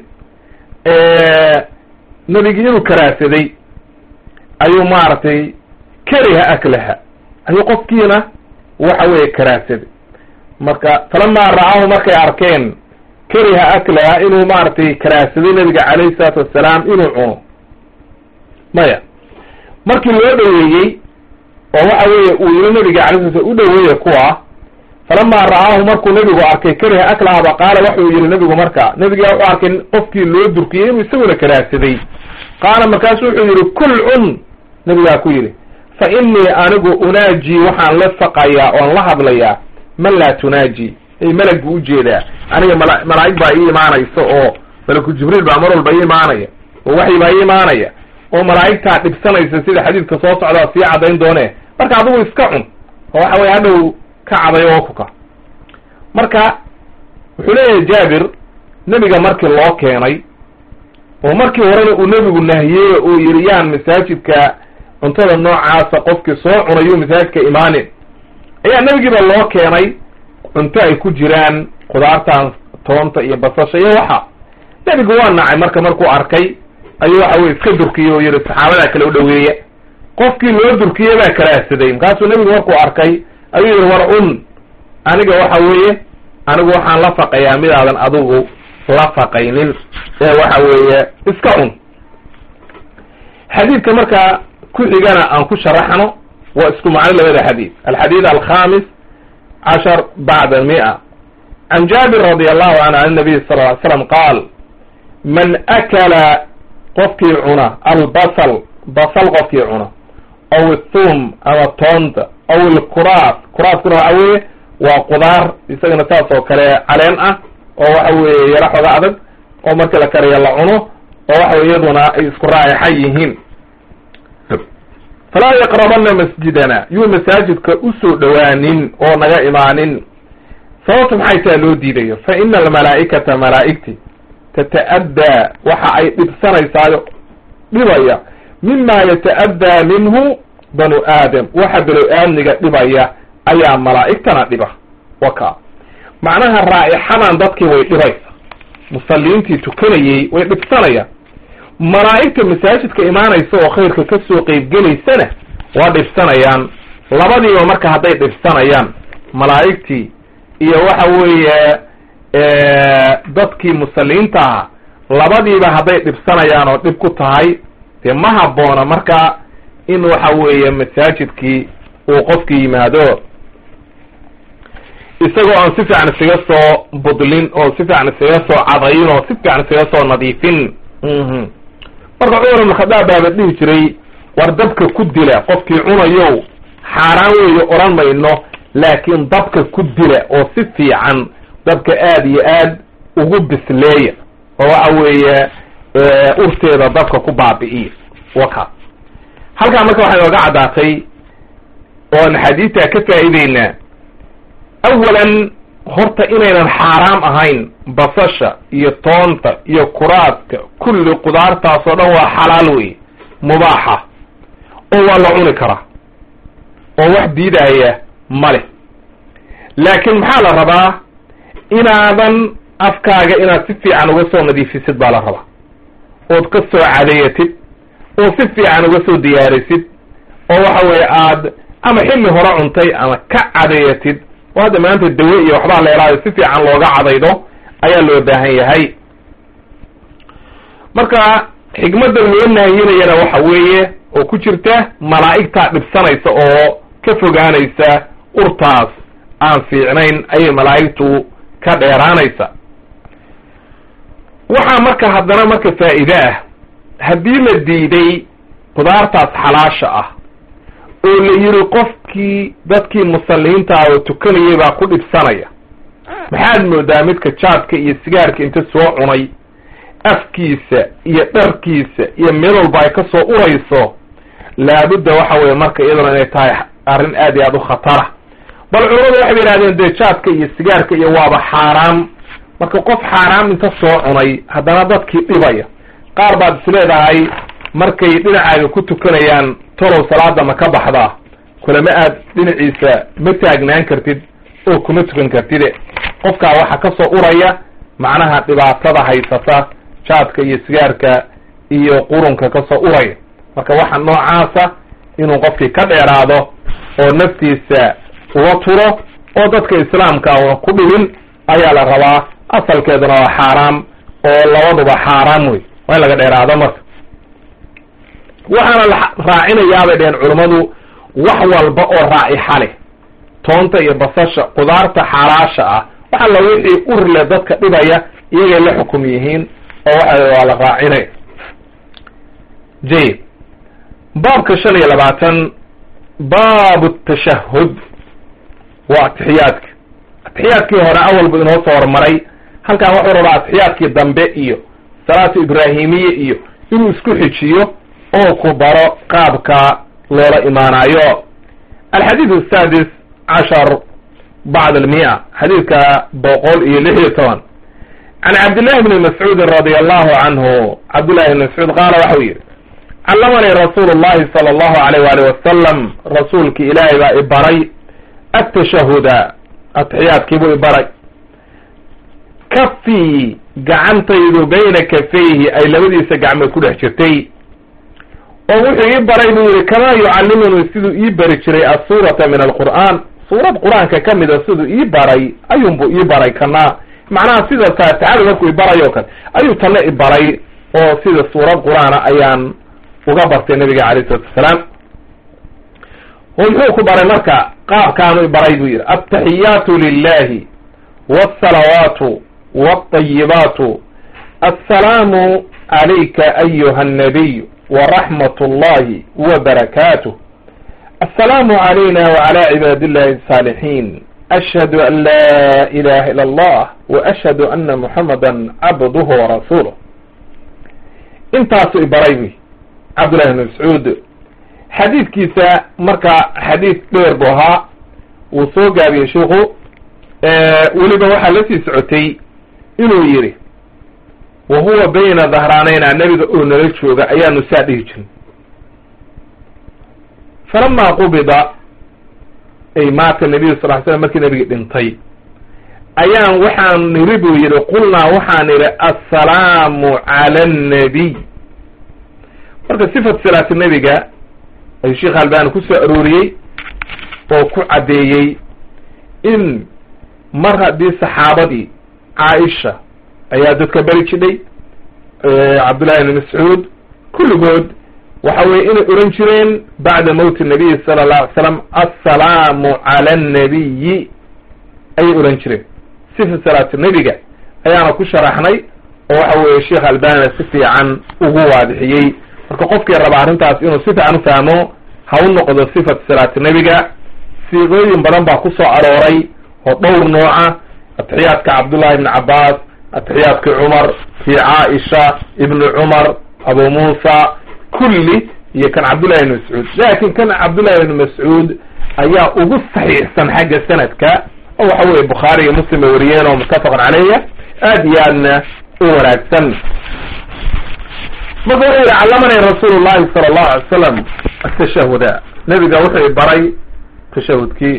nebigii inuu karaadsaday ayuu maaragtay kariha aklaha ayuu qofkiina waxa weeye karaadsaday marka falamaa ra'aahu markay arkeen kariha aklaha inuu maaragtay karaadsaday nebiga calayhi salaatu wassalaam inuu cuno maya markii loo dhaweeyey oo waxa weeye uu yiri nebiga alay sla u dhaweeye kuwa falamaa ra'aahu markuu nebigu arkay kariha aklahaba qaala waxuu yihi nebigu marka nebigaa wuxuu arkay qofkii loo durkiyey inuu isaguna karaadsaday qaala markaasu wuxuu yihi kul cun nebigaa ku yidhi fa innii anigu unaaji waxaan la faqayaa oan la hadlayaa man laa tunaaji ay melag buu ujeedaa aniga mala malaa'ig baa ii imaanaysa oo malaku jibriil baa mar walba ii imaanaya oo waxyi baa ii imaanaya oo malaa'igtaa dhibsanaysa sida xadiidka soo socdaa sii caddayn doone marka adigu iska cun oo waxa weye hadhow ka cadayo oo kuka marka wuxuu leeyahay jaabir nebiga markii loo keenay oo markii horena uu nebigu nahiyey uu yidhi yaan masaajidka cuntada noocaasa qofkii soo cunayuu masaajidka imaanin ayaa nebigiiba loo keenay cunto ay ku jiraan khudaartan toonta iyo basasha iyo waxa nebigu waa nacay marka markuu arkay ayuu waxa weye iska durkiyey oo yihi saxaabadaa kale u dhaweeya qofkii loo durkiyey baa karaahsaday markaasuu nebigu markuu arkay ayuu yihi war cun aniga waxa weeye anigu waxaan la faqayaa midaadan adigu la faqaynin ee waxa weeye iska cun xadiidka markaa ku xigana aan ku sharaxno waa isku macno labada xadiid alxadiid alkhamis cashar bacda mia can jaabir radi allahu canhu an nabiy sal ly slam qaal man akala qofkii cuna albasal basal qofkii cuna aw ithum ama toonta aw ilkuraas kuraaskuna waxa weeye waa qudaar isagana saas oo kale caleen ah oo waxa weeye yaro xoga adag oo markii la kariyo la cuno oo waxa wey iyaduna ay isku raayaxa yihiin falaa yaqrabana masjidana yuu masaajidka usoo dhowaanin oo naga imaanin sababta maxay taa loo diidayo fa ina almalaa'ikata malaa'igti tata'addaa waxa ay dhibsanaysaayo dhibaya mima yata'addaa minhu banu aadam waxa banu aadmiga dhibaya ayaa malaa'igtana dhiba waka macnaha raa'ixadan dadkii way dhibaysa musalliintii tukanayey way dhibsanayaan malaa'igta masaajidka imaanaysa oo khayrka ka soo qeybgelaysana waa dhibsanayaan labadiiba marka hadday dhibsanayaan malaa'igtii iyo waxa weeye dadkii musalliinta ahaa labadiiba hadday dhibsanayaan oo dhib ku tahay dee ma habboona marka in waxa weeye masaajidkii uu qofkii yimaado isagoo aan si fiican isaga soo budlin oo si fiican isaga soo cadayn oo si fiican isaga soo nadiifin marka cumar ibn khadaab baaba dhihi jiray war dabka ku dila qofkii cunayow xaaraan weeye odhan mayno laakiin dabka ku dila oo si fiican dabka aad iyo aad ugu bisleeya oo waxa weeye urteeda dabka ku baabi'iya waka halkaa marka waxay nooga caddaatay oan xadiidtaa ka faa'iideynaa awalan horta inaynan xaaraam ahayn basasha iyo toonta iyo kuraadka kulli qudaartaasoo dhan waa xalaal wey mubaaxa oo waa la cuni karaa oo wax diidaya male laakiin maxaa la rabaa inaadan afkaaga inaad si fiican uga soo nadiifisid baa la rabaa ood ka soo cadayatid oo si fiican uga soo diyaarisid oo waxa weeye aad ama xilli hore cuntay ama ka cadayatid oo hadda maanta dawe iyo waxbaa la helaayo si fiican looga cadaydo ayaa loo baahan yahay marka xikmadda loo nahyinayana waxa weeye oo ku jirta malaa'igtaa dhibsanaysa oo ka fogaanaysa urtaas aan fiicnayn ayay malaa'igtu ka dheeraanaysa waxaa marka haddana marka faa'iide ah haddii la diiday qudaartaas xalaasha ah oo la yidhi qofkii dadkii musalliinta ah oo tukanayay baa ku dhibsanaya maxaad moodaa midka jaadka iyo sigaarka inta soo cunay afkiisa iyo dharkiisa iyo meel walba ay ka soo urayso laabudda waxa weeye marka iyaduna inay tahay arrin aad iyo aad u khatara bal culamadu waxay ba yidhahdeen dee jaadka iyo sigaarka iyo waaba xaaraam marka qof xaaraam inta soo cunay haddana dadkii dhibaya qaar baad isleedahay markay dhinacaaga ku tukanayaan tolow salaada ma ka baxdaa kulama aad dhinaciisa ma taagnaan kartid oo kuma tukan kartide qofkaa waxa ka soo uraya macnaha dhibaatada haysata jaadka iyo sigaarka iyo qurunka ka soo uraya marka waxa noocaasa inuu qofkii ka dheeraado oo naftiisa uga turo oo dadka islaamka una ku dhibin ayaa la rabaa asalkeeduna waa xaaraam oo labaduba xaaraam wey waa in laga dheeraado marka waxaana la raacinayaabay dheheen culummadu wax walba oo raa'ixa leh toonta iyo basasha qudaarta xalaasha ah waxa la wixii urle dadka dhibaya iyagay la xukum yihiin oo waxa waa la raacinaya jayid baabka shan iyo labaatan baabu tashahud waa atixiyaadka atixiyaadkii hore awalbu inoo soo hormaray halkan wuxuu rabaa atixiyaadkii dambe iyo salaatu ibraahimiye iyo inuu isku xijiyo oo ku baro qaabka loola imaanayo alxadiid asadis cashar bacd almia xadiidka boqol iyo lix iyo toban can cabdillahi bni mascuudin radi allahu canhu cabdillahi bni mascuud qaala waxau yidhi callamanii rasuulu llahi sala allahu alayh waali wasalam rasuulki ilaahay baa ibaray atashahuda atixiyaadkiibuu ibaray kafii gacantaydu bayna kafayhi ay labadiisa gacmood ku dhex jirtay oo wuxuu ii baray buu yihi kamaa yucallimunii siduu ii bari jiray asuurata min alqur'aan suurad qur-aanka ka mida siduu ii baray ayuunbuu ii baray kana macnaha sida faatixada markuu ibarayo kale ayuu tanna ibaray oo sida suurad qur-aana ayaan uga bartay nabiga alayh isalatu wasalaam oo muxuu ku baray marka qaabkaanu ibaray buu yidhi altaxiyaatu lilahi walsalawaatu walطayibaatu assalaamu calayka ayuha annabiy waraxmat ullahi wabarakaatuh assalaamu calayna wacala cibaadi illahi asaalixiin ashhadu an laa ilaha ila allah waashhadu ana muxamada cabduhu warasuuluh intaasu ibaray buy cabdullahi bn mascuud xadiidkiisa marka xadiid dheer bu ahaa wuu soo gaabiyey sheikhu weliba waxaa la sii socotay inuu yidhi wa huwa bayna dhahraanayna nebiga oo nala jooga ayaanu saa dhihi jirin falamaa qubida ay maata nabiyu sal ly slam markii nebigi dhintay ayaan waxaan niri buu yidhi qulnaa waxaan idhi assalaamu cala annabiy marka sifat salaati nebiga ayuu sheekh albani ku soo arooriyey oo ku caddeeyey in mar haddii saxaabadii caaisha ayaa dadka beri jidhay cabdullahi ibni mascuud kulligood waxa weye inay oran jireen bacda mowti nabiyi sala allahu alay slam assalaamu cala annabiyi ayay oran jireen sifa salaati nebiga ayaana ku sharaxnay oo waxa weeye sheekh albani si fiican ugu waadixiyey marka qofkii raba arrintaas inuu si fiican u fahmo ha u noqdo sifat salaati nebiga siiqooyin badan baa ku soo arooray oo dhowr nooca atixiyaadka cabdullahi ibni cabbaas atixiyaadkii cumar kii caaisha ibni cumar abu muusa kulli iyo kan cabdullahi ibni mascuud laakin kan cabdullahi ibni mascuud ayaa ugu saxiixsan xagga sanadka oo waxa weye bukhaari iyo muslim bay wariyeen oo muttafaqan caleyha aad iyo aadna u wanaagsan marka wuxuu yihi callamanay rasuulu llahi sala allahu alay salam atashahuda nebiga wuxuu baray tashahudkii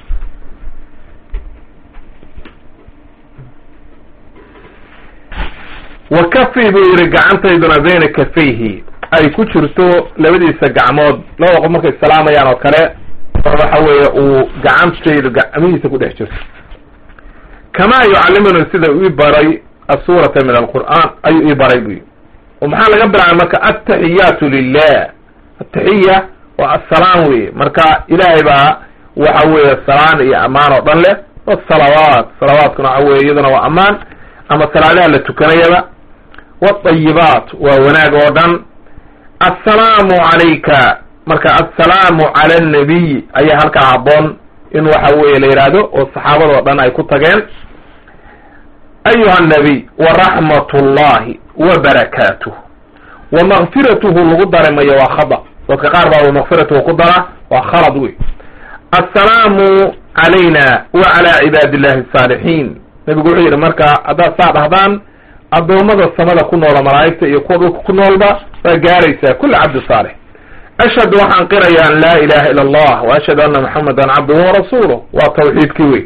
wa kafi buu yihi gacantayduna bayna kafayhi ay ku jirto labadiisa gacmood labada qof markay salaamayaan oo kale waxa weeye uu gacantaydu gacmihiisa ku dhex jirto kamaa yucallimuni sida ii baray asuurata min alqur'aan ayuu ii baray buyi oo maxaa laga bilaabay marka ataxiyaatu lilah ataxiya waa assalaam weye marka ilaahay baa waxa weeye salaan iyo ammaan oo dhan leh wasalawaat salawaatkuna waxa weye iyaduna waa ammaan ama salaadaha la tukanayaba wadayibaat waa wanaag oo dhan assalaamu calayka marka assalaamu cala annabiy ayaa halkaa habboon in waxa weeye la yidhaahdo oo saxaabadoo dhan ay ku tageen ayuha annabiy waraxmat ullahi wabarakaatuh wa makfiratuhu lagu daremayo waa khada dadka qaar baa wamakfiratuhu ku dara waa khalad wey assalaamu calayna wa cala cibaadi illahi asaalixiin nebigu wuxuu yidhi marka haddaad saa dhahdaan addoommada samada ku noola malaa'igta iyo kuwa dhulka ku noolba waa gaaraysaa kulli cabdi saalix ashhadu waxaan qiraya an laa ilaha ila allah wa ashhadu anna muxamadan cabduhu warasuuluh waa tawxiidkii wey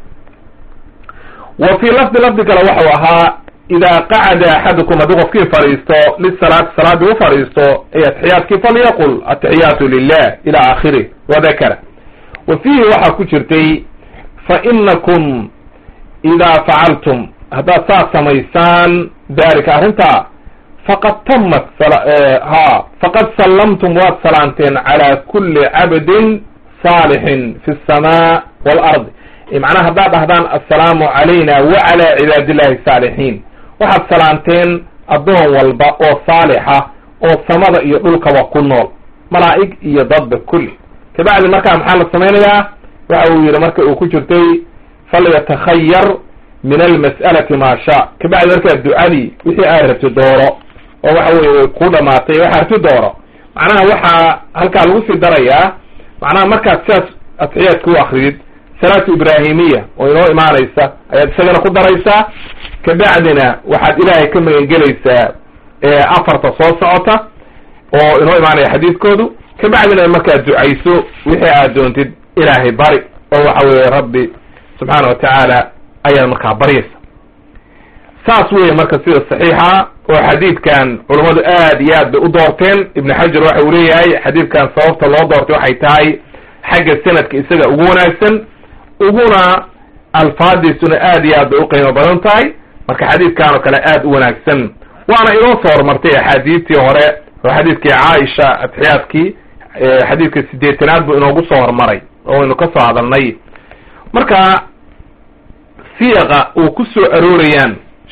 wa fii lafdi lafdi kale waxau ahaa idaa qacada axadukum haddii qofkii fadhiisto lisalaati salaadii u fadhiisto ay atixiyaadkii falyaqul atixiyaatu lilah ila aakhirih wadakara wa fiihi waxaa ku jirtay fa inakum idaa facaltum haddaad saas samaysaan dalika arrintaa faqad tamat ha faqad sallamtum waad salaanteen calaa kulli cabdin saalixin fi asamaa waalardi macnaha haddaad dhahdaan assalaamu calayna wa calaa cibaadi illahi saalixiin waxaad salaanteen addoon walba oo saalixa oo samada iyo dhulkaba ku nool malaa'ig iyo dadba kulli kabacdi markaa maxaa la samaynayaa waxa uu yidhi marka uu ku jirtay falyatakhayar min almas'alati maa shaa kabacdi markaa ducadii wixii aad rabti dooro oo waxa weye way ku dhamaatay waxa rabti dooro macnaha waxaa halkaa lagu sii darayaa macnaha markaad sidaas atixiyaadka u akridid salaatu ibraahimiya oo inoo imaanaysa ayaad isagana ku daraysaa kabacdina waxaad ilaahay ka magangelaysaa afarta soo socota oo inoo imaanaya xadiidkoodu kabacdina markaad ducayso wixii aad doontid ilaahay bari oo waxa weeye rabbi subxaana wa tacaala ayaad markaa baryaysa saas weeye marka sida saxiixa oo xadiidkan culammadu aad iyo aad bay u doorteen ibnu xajar waxa uu leeyahay xadiidkan sababta loo doortay waxay tahay xagga sanadka isaga ugu wanaagsan uguna alfaadiisuna aad iyo aad bay u qiimo badan tahay marka xadiidkan oo kale aad u wanaagsan waana inoo soo horumartay axaadiistii hore oo xadiidkii caaisha atixiyaadkii xadiidka sideetanaad buu inoogu soo horumaray oo waynu ka soo hadalnay marka siiqa uu ku soo aroorayaan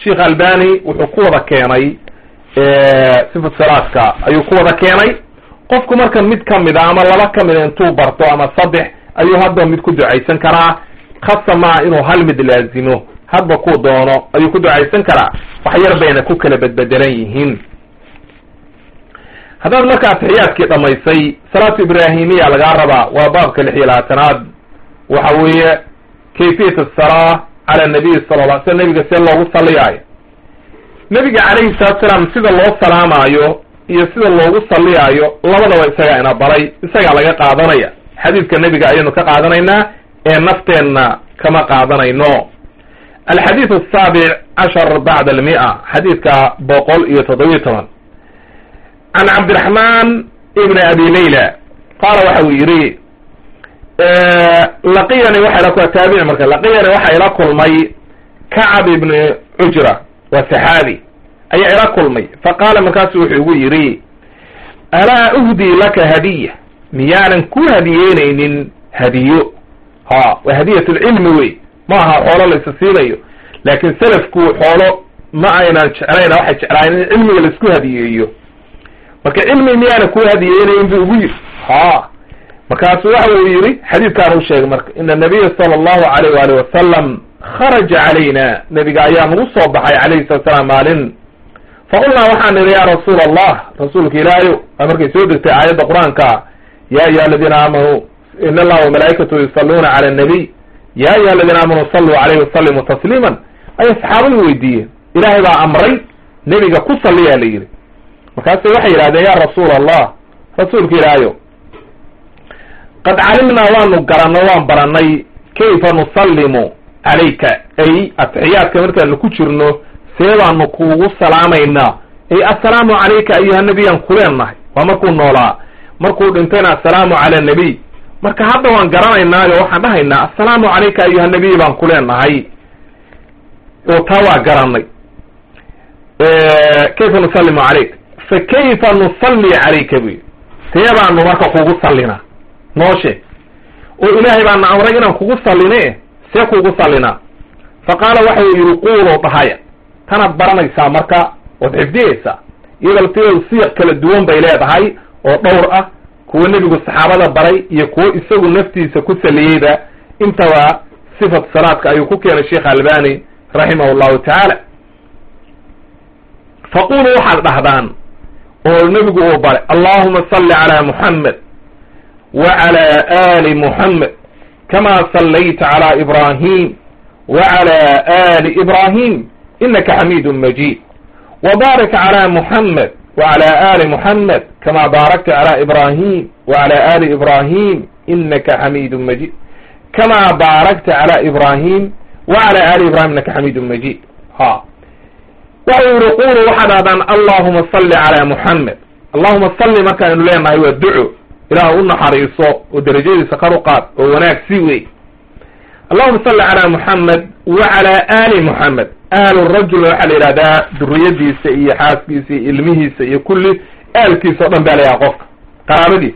sheikh albani wuxuu ku wada keenay sifat salaadka ayuu ku wada keenay qofku marka mid kamida ama laba kamida intuu barto ama saddex ayuu hadba mid ku ducaysan karaa khasa maa inuu hal mid laazimo hadba kuu doono ayuu ku ducaysan karaa wax yar bayna ku kala bedbedelan yihiin haddaad marka atixiyaadkii dhamaysay salaatu ibrahimiya lagaa rabaa waa baabka lix iyo labaatanaad waxa weeye kayfiyat asalaa cala nabiy sala la sl nabiga see loogu saliyaayo nabiga calayhi salatu salaam sida loo salaamaayo iyo sida loogu saliyaayo labadaba isagaa ina baray isagaa laga qaadanaya xadiidka nebiga ayaynu ka qaadanaynaa ee nafteenna kama qaadanayno alxadiid asaabic cashar bacda almia xadiidka boqol iyo toddobiyo toban can cabdiraxman ibn abi layla qaala waxa uu yidhi laqiyani waxa ila taabici marka laqiyani waxa ila kulmay kacab ibn cujra waa saxaabi ayaa ila kulmay faqaala markaasu wuxuu igu yidhi alaa uhdii laka hadiya miyaanan ku hadiyeynaynin hadiyo ha waa hadiyat lcilmi wey ma aha xoolo la isa siinayo laakin selafku xoolo ma aynan jeclayna waxay jeclaayeen in cilmiga laisku hadiyeeyo marka cilmi miyaanan ku hadiyeynayn bu ugu yidhi ha markaasu waxa uu yidhi xadiidkaan u sheegay marka ina nabiya sala allahu alayh waali wasalam kharaja calayna nebiga ayaa nagu soo baxay calayhi salatu salaam maalin faqulnaa waxaan nidhi ya rasuula allah rasuulka ilaahayo aa markay soo degtay aayadda qur-aanka ya ayuha aladiina aamanuu in allaha wamalaa'ikatu yusalluuna cala annabiy ya ayuha aladiina aamanuu saluu calayhi wasalimuu tasliiman ayay saxaabadu weydiiyeen ilaahay baa amray nebiga ku salliyaa la yidhi markaase waxay yidhahdeen ya rasuula allah rasuulka ilaahayo qad calimnaa waanu garanno waan baranay kayfa nusallimu calayka ay atixiyaadka markaanu ku jirno see baanu kuugu salaamaynaa ay assalaamu calayka ayuha nebiyaan kuleennahay waa markuu noolaa markuu dhintayna assalaamu cala nabiy marka hadda waan garanaynaayo waxaan dhahaynaa assalaamu calayka ayuha nabiy baan kuleenahay oo taa waa garanay kayfa nusallimu calayk fa kayfa nusalli calayka buy see baanu marka kugu sallinaa noo sheeg oo ilaahay baana amray inaan kugu salline see kugu sallinaa fa qaala waxa uu yidhi quuloo dhahaya tanaad baranaysaa marka waad xifdiyaysaa iyadoo laftigeedu siiq kala duwan bay leedahay oo dhowr ah kuwo nebigu saxaabada baray iyo kuwo isagu naftiisa ku saliyeyba intaba sifat salaadka ayuu ku keenay sheekh albani raximah llahu tacaala faquluu waxaad dhahdaan oo nebigu uu baray allahuma salli calaa muxamed wclى ali muxamed kama sallayta clى ibrahim wclى ali ibrahim inaka xamidu majid wbarik clى muxamed wclى ali muxamed kama baarakta clى ibrahim wclى ali ibrahim inaka xamidu majid kama baarakta clى ibrahim wclى ali ibrahim inaka xamidu majid ha waxa u yihi qulu waxaad dhahdaan allahuma salli clى muxamed allahuma salli markaaynu leenahay waa duco ilaah u naxariiso oo derajadiisa kar u qaad oo wanaag si wey allahuma salli calaa muxamed wa calaa ali muxamed aalu rajul waxaa la yidhahdaa duriyadiisa iyo xaaskiisa iyo ilmihiisa iyo kulli aalkiisa o dhan baa layaha qofka qaraabadiisa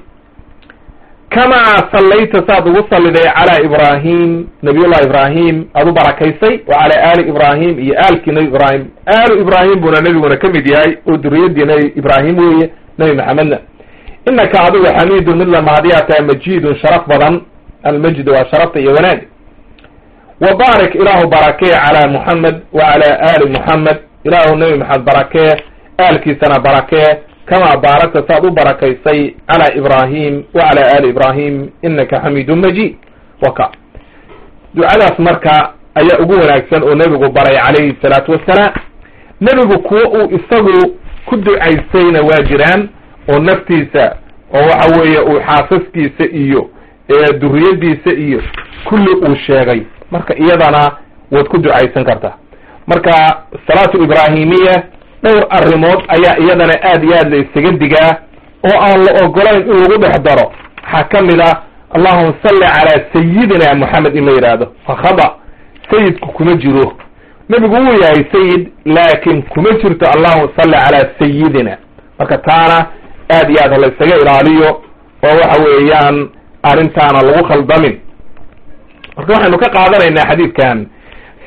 kamaa sallayta saad ugu salliday calaa ibrahim nabiyullahi ibrahim aad u barakaysay wa calaa ali ibrahim iyo aalkii nabi ibrahim aalu ibrahim buuna nebiguna ka mid yahay oo duriyadii nabi ibrahim weeye nabi maxamedna inaka adigu xamiidun mid la mahadiyaa tahay majidun sharaf badan almajid waa sharafta iyo wanaag wa baarik ilaahu barakee calaa muxamed wa calaa ali muxamed ilaahu nebi maxamed barakee aalkiisana barakee kamaa baarakta saad u barakaysay calaa ibrahim wa calaa ali ibrahim inaka xamiidun majid waka ducadaas marka ayaa ugu wanaagsan oo nebigu baray calayhi salaatu wassalaam nebigu kuwo uu isagu ku ducaysayna waa jiraan oo naftiisa oo waxa weeye uu xaasaskiisa iyo duriyadiisa iyo kulli uu sheegay marka iyadana waad ku ducaysan kartaa marka salaatu ibraahimiya dhowr arrimood ayaa iyadana aad iyo aad la isaga digaa oo aan la ogolayn in lagu dhex daro waxaa ka mid ah allahuma salli calaa sayidina moxamed in la yidhaahdo fa khada sayidku kuma jiro nebigu wuu yahay sayid laakin kuma jirto allahuma salli calaa sayidina marka taana aad iyo aad la isaga ilaaliyo oo waxa weeyaan arrintaana lagu khaldamin marka waxaynu ka qaadanaynaa xadiidkan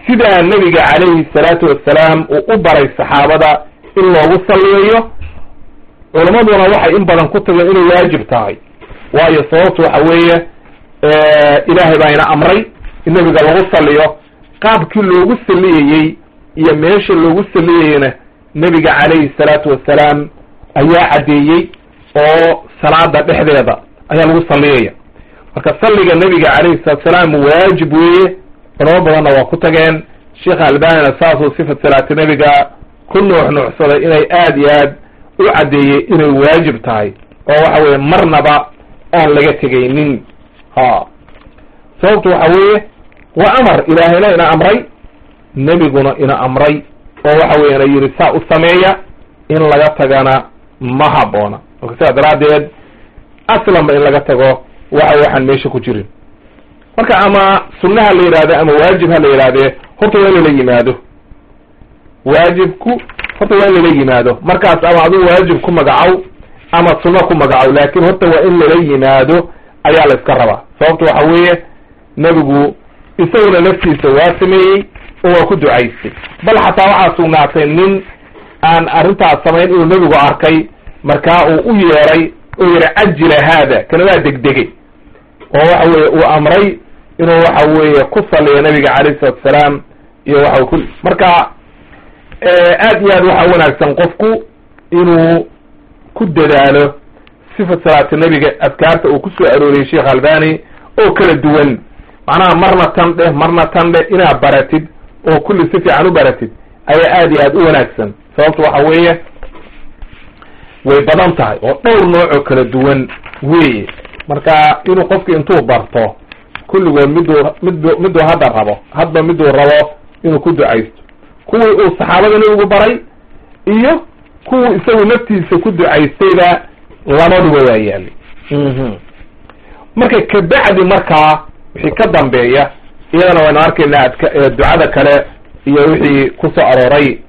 sidaa nebiga calayhi salaatu wassalaam uu u baray saxaabada in loogu salliyayo culammaduna waxay in badan ku tageen inay waajib tahay waayo sababtu waxa weeye ilaahay baa ina amray in nebiga lagu salliyo qaabkii loogu salliyayey iyo meesha loogu salliyayena nebiga calayhi salaatu wassalaam ayaa caddeeyey oo salaada dhexdeeda ayaa lagu salliyaya marka salliga nebiga calayhi salatu wasalaam waajib weeye culamo badanna waa ku tageen sheekh albanina saasuu sifat salaati nebiga ku nuux nuuxsaday inay aad iyo aad u caddeeyey inay waajib tahay oo waxa weeye marnaba aan laga tegaynin ha sababtu waxa weeye waa amar ilaahayna ina amray nebiguna ina amray oo waxa weeye ina yidhi saa u sameeya in laga tagana ma habboona marka sidaa daraaddeed aslanba in laga tago waxa waxaan meesha ku jirin marka ama sunna ha la yidhahde ama waajib ha la yidhahdee horta waa in lala yimaado waajibku horta waa in lala yimaado markaas ama aduu waajib ku magacow ama sunno ku magacow laakin horta waa in lala yimaado ayaa la iska rabaa sababta waxa weeye nebigu isaguna naftiisa waa sameeyey oo waa ku ducaystay bal xataa waxaa sugnaatay nin aan arrintaas samayn inuu nebigu arkay markaa uu u yeeray oo yihi cajila haada kana waa degdegay oo waxa weye uu amray inuu waxa weeye ku saliyo nabiga calayhi salatu asalaam iyo waxa ku marka aad iyo aad waxaa wanaagsan qofku inuu ku dadaalo sifat salaati nebiga adkaarta uu kusoo arooriyey sheekh albani oo kala duwan macnaha marna tan dheh marna tan dheh inaad baratid oo kulli si fiican u baratid ayaa aad iyo aad u wanaagsan sababto waxa weeye way badan tahay oo dhowr nooc oo kala duwan weeye marka inuu qofki intuu barto kulligood miduu midu miduu hadda rabo hadba miduu rabo inuu ku ducaysto kuwii uu saxaabada nebigu baray iyo kuwii isagu naftiisa ku ducaystayba labaduba waa yaalay marka kabacdi markaa wixii ka dambeeya iyadana waynu arkaynaa adk ducada kale iyo wixii kusoo arooray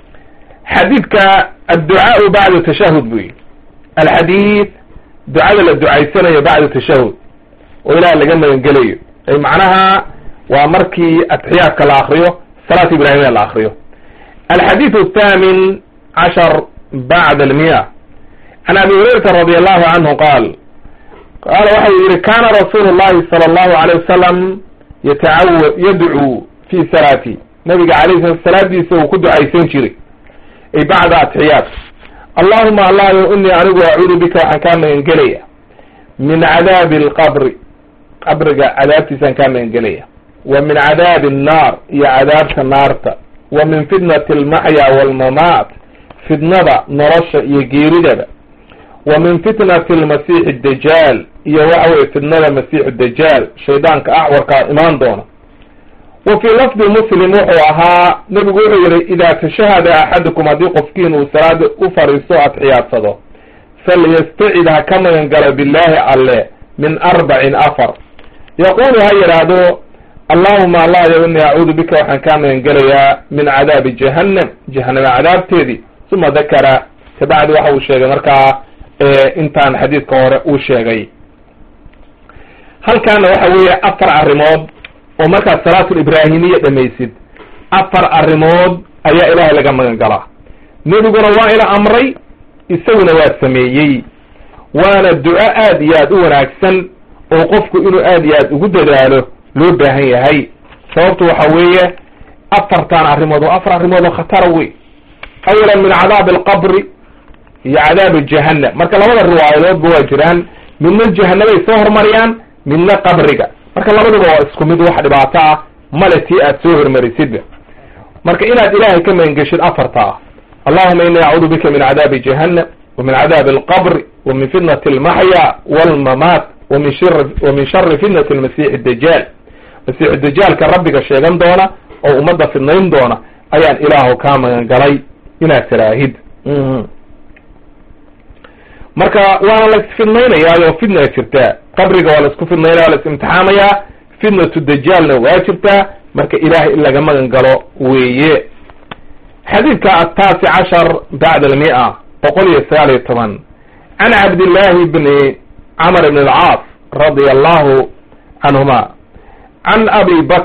xadiidka adducaau bacda tashahud bu yihi alxadiid ducada la ducaysanayo bacda tashahud oo ilaah laga magangelayo ay macnaha waa markii atxiyaadka la akriyo salaat ibrahimiya la akriyo alxadiid athamin cashar bacda almiya can abi hurayrata radi allahu canhu qaal qaala waxau yihi kana rasuulu llahi sala allahu alayh wasalam yatacawa yadcuu fi salaati nabiga alayh sala salaadiisa uu ku ducaysan jiray ay bacda atxiyaat allahuma allahyo inii anigu acuudu bika waxaan kaa magangelaya min cadaabi alqabri qabriga cadaabtiisaan kaa magangelaya wa min cadaabi annaar iyo cadaabta naarta wa min fitnati almaxya waalmamaat fitnada nolosha iyo geeridaba wa min fitnati almasiixi dajaal iyo waxa weye fitnada masiixu dajaal shaydaanka acwarkaa imaan doona wa fii lafdi muslim wuxuu ahaa nebigu wuxuu yihi idaa tashahada axadukum haddii qofkiin uu salaada u fariisto atxiyaadsado falyastacid ha ka magan galo billaahi alle min arbacin afar yaquulu ha yidhaahdo allahuma allahyo inii acuudu bika waxaan kaa magan gelayaa min cadaabi jahannam jahanama cadaabteedii uma dakara kabacdi waxa uu sheegay markaa intaan xadiidka hore uu sheegay halkaana waxa weeye afar arrimood oo markaad salaatul ibraahimiya dhamaysid afar arrimood ayaa ilaahay laga magan galaa nebiguna waa ina amray isaguna waa sameeyey waana duco aad iyo aad u wanaagsan oo qofku inuu aad iyo aad ugu dadaalo loo baahan yahay sababtu waxa weeye afartan arrimood oo afar arrimood oo khatara wey awalan min cadaabi alqabri iyo cadaabi jahannam marka labada riwaayadoodba waa jiraan midna jahanabay soo hormariyaan midna qabriga marka labaduba waa isku mid wax dhibaato ah male tii aad soo hormarisidba marka inaad ilaahay ka magangeshid afarta ah allahuma ini acuudu bika min cadaabi jahannam wa min cadaabi alqabri wa min fitnati almaxya walmamaat wamin shir wa min shari fitnati almasiixi dajaal masiixu dajaalka rabbiga sheegan doona oo ummadda fidnayn doona ayaan ilaahu kaa magan galay inaad tiraahid marka waana la isfidnaynayaayo fitna jirtaa qabriga waa la isku fidnaynaya waa la is-imtixaamayaa fitnatu dajaalna waa jirtaa marka ilahay in laga magan galo weeye xadiidka ataasi cashar bacda almia boqol iyo sagaal iyo toban can cabdillahi bni camr bn alcaas radia allahu canhuma can abi bakr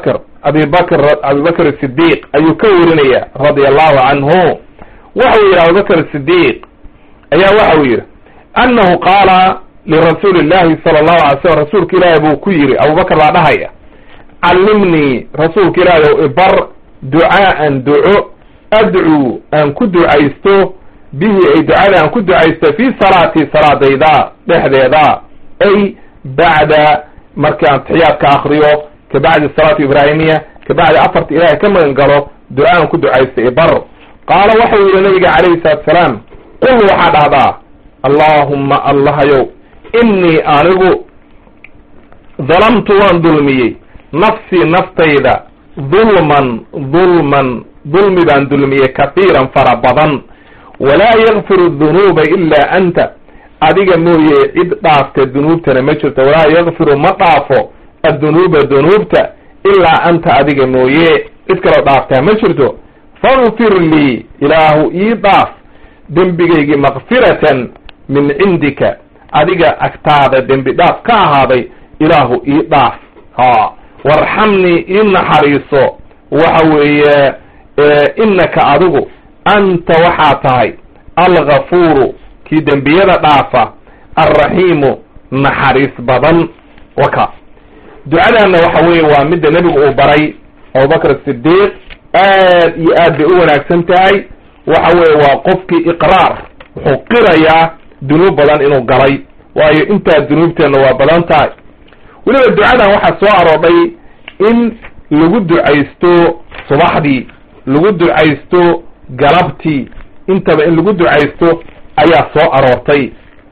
abibakr abibakr sidiq ayuu ka warinaya radia allahu canhu waxau yidhi abubakr sidiq ayaa waxau yidhi annahu qaala lirasuuli illahi sala allahu alay slam rasuulka ilaahi buu ku yidhi abubakr baa dhahaya callimnii rasuulka ilaahi ow ibar ducaaan duco adcuu aan ku ducaysto bihi ay ducada aan ku ducaysto fii salaati salaadayda dhexdeeda ay bacda markii aan taxiyaadka akriyo ka bacdi salaatu ibraahimiya ka bacdi afarta ilaahay ka magan galo ducaan ku ducaysta ibar qaala waxau yidhi nabiga calayhi salaatu salaam qul waxaa dhahdaa allaahumma allahayow innii anigu dalamtu waan dulmiyey nafsii naftayda dulman dulman dulmi baan dulmiyey kahiiran fara badan walaa yakfiru dunuuba ilaa anta adiga mooye cid dhaafta dunuubtana ma jirto walaa yakfiru ma dhaafo addunuuba dunuubta ilaa anta adiga mooye cid kaloo dhaaftaa ma jirto fakfir lii ilaahu ii dhaaf dembigaygii makfiratan min cindika adiga agtaada dembi dhaaf ka ahaaday ilaahu ii dhaaf ha warxamnii ii naxariiso waxa weeye innaka adigu anta waxaa tahay algafuuru kii dembiyada dhaafa alraxiimu naxariis badan waka ducadaanna waxa weeye waa midda nebigu uu baray abubakr sidiiq aad iyo aad bay u wanaagsan tahay waxa weeye waa qofkii iqraar wuxuu qirayaa dunuub badan inuu galay waayo intaa dunuubteenna waa badan tahay weliba ducadan waxaa soo aroodhay in lagu ducaysto subaxdii lagu ducaysto galabtii intaba in lagu ducaysto ayaa soo aroortay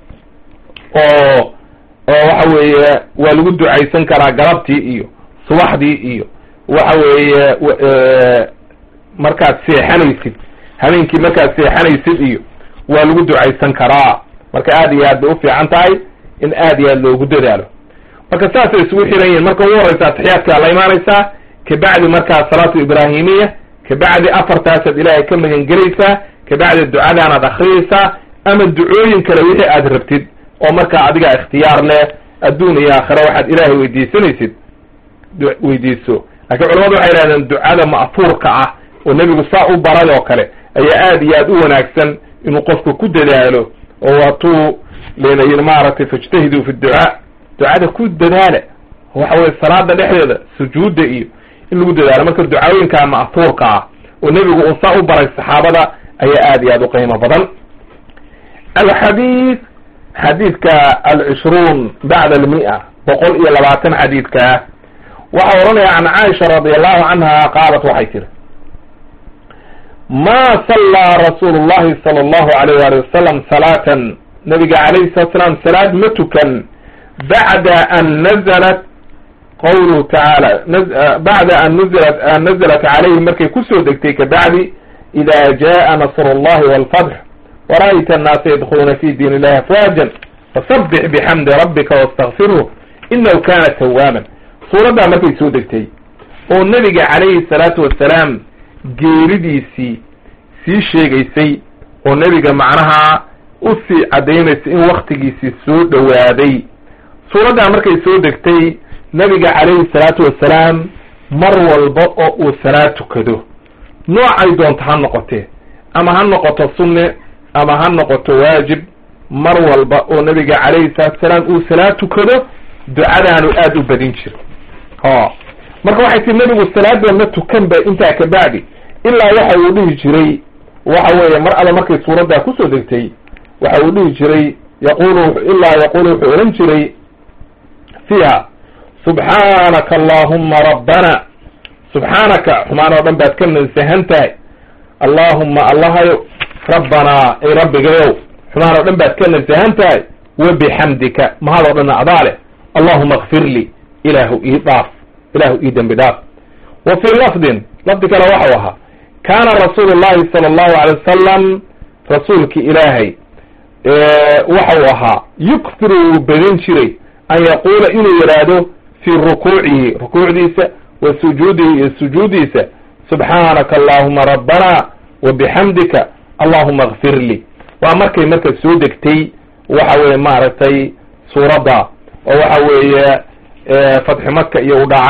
oo oo waxa weeye waa lagu ducaysan karaa galabtii iyo subaxdii iyo waxa weeye markaad seexanaysid habeenkii markaad seexanaysid iyo waa lagu ducaysan karaa marka aad iyo aad bay ufiican tahay in aad iyo aad loogu dadaalo marka saasay isugu xiran yihiin marka ugu horeysa atixiyaadkaa la imaanaysaa kabacdi markaa salaatu ibraahimiya kabacdi afartaasaad ilaahay ka magan gelaysaa kabacdi ducadaanaad akriyaysaa ama ducooyin kale wixii aad rabtid oo markaa adigaa ikhtiyaar leh adduun iyo aakhira waxaad ilaahay weydiisanaysid weydiiso laakiin culamadu waxay yidhahdeen ducada ma'fuurka ah oo nebigu saa u baray oo kale ayaa aad iyo aad u wanaagsan inuu qofku ku dadaalo oo waatuu lena yidhi maaragtay fajtahiduu fi ducaa ducada ku dadaala waxa weye salaada dhexdeeda sujuudda iyo in lagu dadaalo marka ducooyinkaa ma'fuurka ah oo nebigu uu saa u baray saxaabada ayaa aad iyo aad u qiimo badan alxadiid xadiidka alcishruun bacda almi'a boqol iyo labaatan xadiidkaa waxaa oranaya can caaisha radi allahu canha qaalat waxay tiri ma sallaa rasuulu llahi sala allahu alayh wali wasalam salaatan nabiga calayhi salatu salaam salaad ma tukan bacda an nazalat qawluhu tacaala bacda an nazalat an nazalat calayhi markay kusoo degtay kabacdi ida jaa nasru llahi walfatx wara'ayta annaasa yadkhuluuna fi diin illahi afwaajan fasabbix bixamdi rabbika wastakfirhu inahu kana tawaaban suuraddaa markay soo degtay oo nebiga calayhi salaatu wasalaam geeridiisii sii sheegaysay oo nebiga macnaha usii caddaynaysa in waktigiisii soo dhowaaday suuraddaa markay soo degtay nebiga calayhi salaatu wasalaam mar walba oo uu salaad tukado noocay doonto ha noqotee ama ha noqoto sunne ama ha noqoto waajib mar walba oo nebiga calayhi salaatu wasalaam uu salaad tukado ducadaanu aada u badin jira ha marka waxay tii nebigu salaada ma tukan ba intaa ka bacdi ilaa waxa uu dhihi jiray waxa weeye mar alle markay suuraddaa kusoo degtay waxa uu dhihi jiray yaqulu ilaa yaqulu wuxuu odhan jiray fiiha subxaanaka allahuma rabbana subxaanaka xumaan oo dhan baad ka nansahan tahay allaahumma allahayow rabbanaa ay rabbigayow xumaan oo dhan baad ka nansahan tahay wa bixamdika mahad oo dhanna adaa leh allahuma akfir lii ilaahu ii dhaaf ilaahu ii dembi dhaaf wa fii lafdin lafdi kale waxau ahaa kaana rasuulu llahi sala allahu alay wasalam rasuulki ilaahay waxau ahaa yukfiru wuu badin jiray an yaquula inuu yidhaahdo fii rukuucihi rukuucdiisa wa sujuudihi iyo sujuudiisa subxaanaka allahuma rabbana wa bixamdika allahuma akfir lii waa markay marka soo degtay waxa weeye maaragtay suuradda oo waxa weeye fatxi maka iyo u dhacay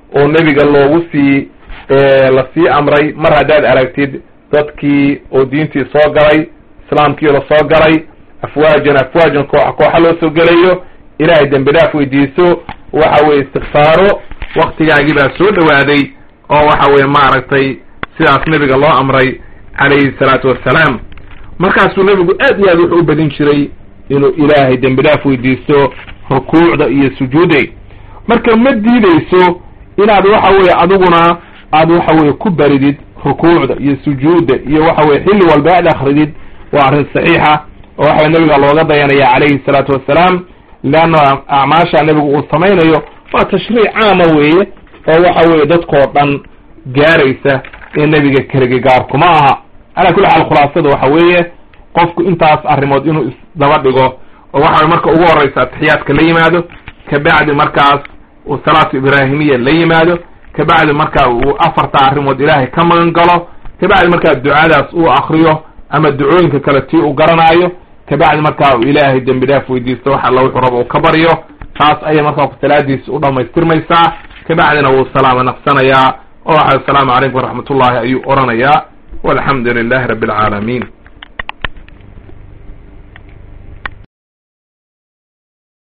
oo nebiga loogu sii lasii amray mar haddaad aragtid dadkii oo diintii soo galay islaamkii la soo galay afwaajan afwaajan kooxa kooxa loo soo gelayo ilaahay dembi dhaaf weydiiso waxa weye istikfaaro waktigaagii baa soo dhawaaday oo waxa weye maaragtay sidaas nebiga loo amray calayhi salaatu wassalaam markaasuu nebigu aad iyo aad wuxuu u badin jiray inuu ilaahay dembi dhaaf weydiisto rukuucda iyo sujuuday marka ma diideyso inaad waxa weye adiguna aad waxa weye ku baridid rukuucda iyo sujuudda iyo waxa weye xilli walba aad akridid waa arrin saxiixa oo waxa nebiga looga dayanaya calayhi salaatu wassalaam leanna acmaasha nebigu uu samaynayo waa tashriic caama weeye oo waxa weye dadkoo dhan gaaraysa ee nebiga keligi gaarkuma aha calaa kulli xaal khulaasada waxa weeye qofku intaas arrimood inuu isdaba dhigo oo waxa weye marka ugu horreysa atixiyaadka la yimaado kabacdi markaas uu salaatu ibraahimiya la yimaado kabacdi marka uu afarta arrimood ilaahay ka magan galo kabacdi markaa ducadaas uu akriyo ama ducooyinka kale tii uu garanaayo kabacdi markaa uu ilaahay dembi dhaaf weydiisto wax alla wuxuu rabo uu ka baryo taas ayay markaa salaadiisi u dhamaystirmaysaa kabacdina wuu salaamo naqsanayaa oo waxa asalaamu calaykum waraxmat ullahi ayuu oranayaa walxamdu lilahi rabbi alcaalamiin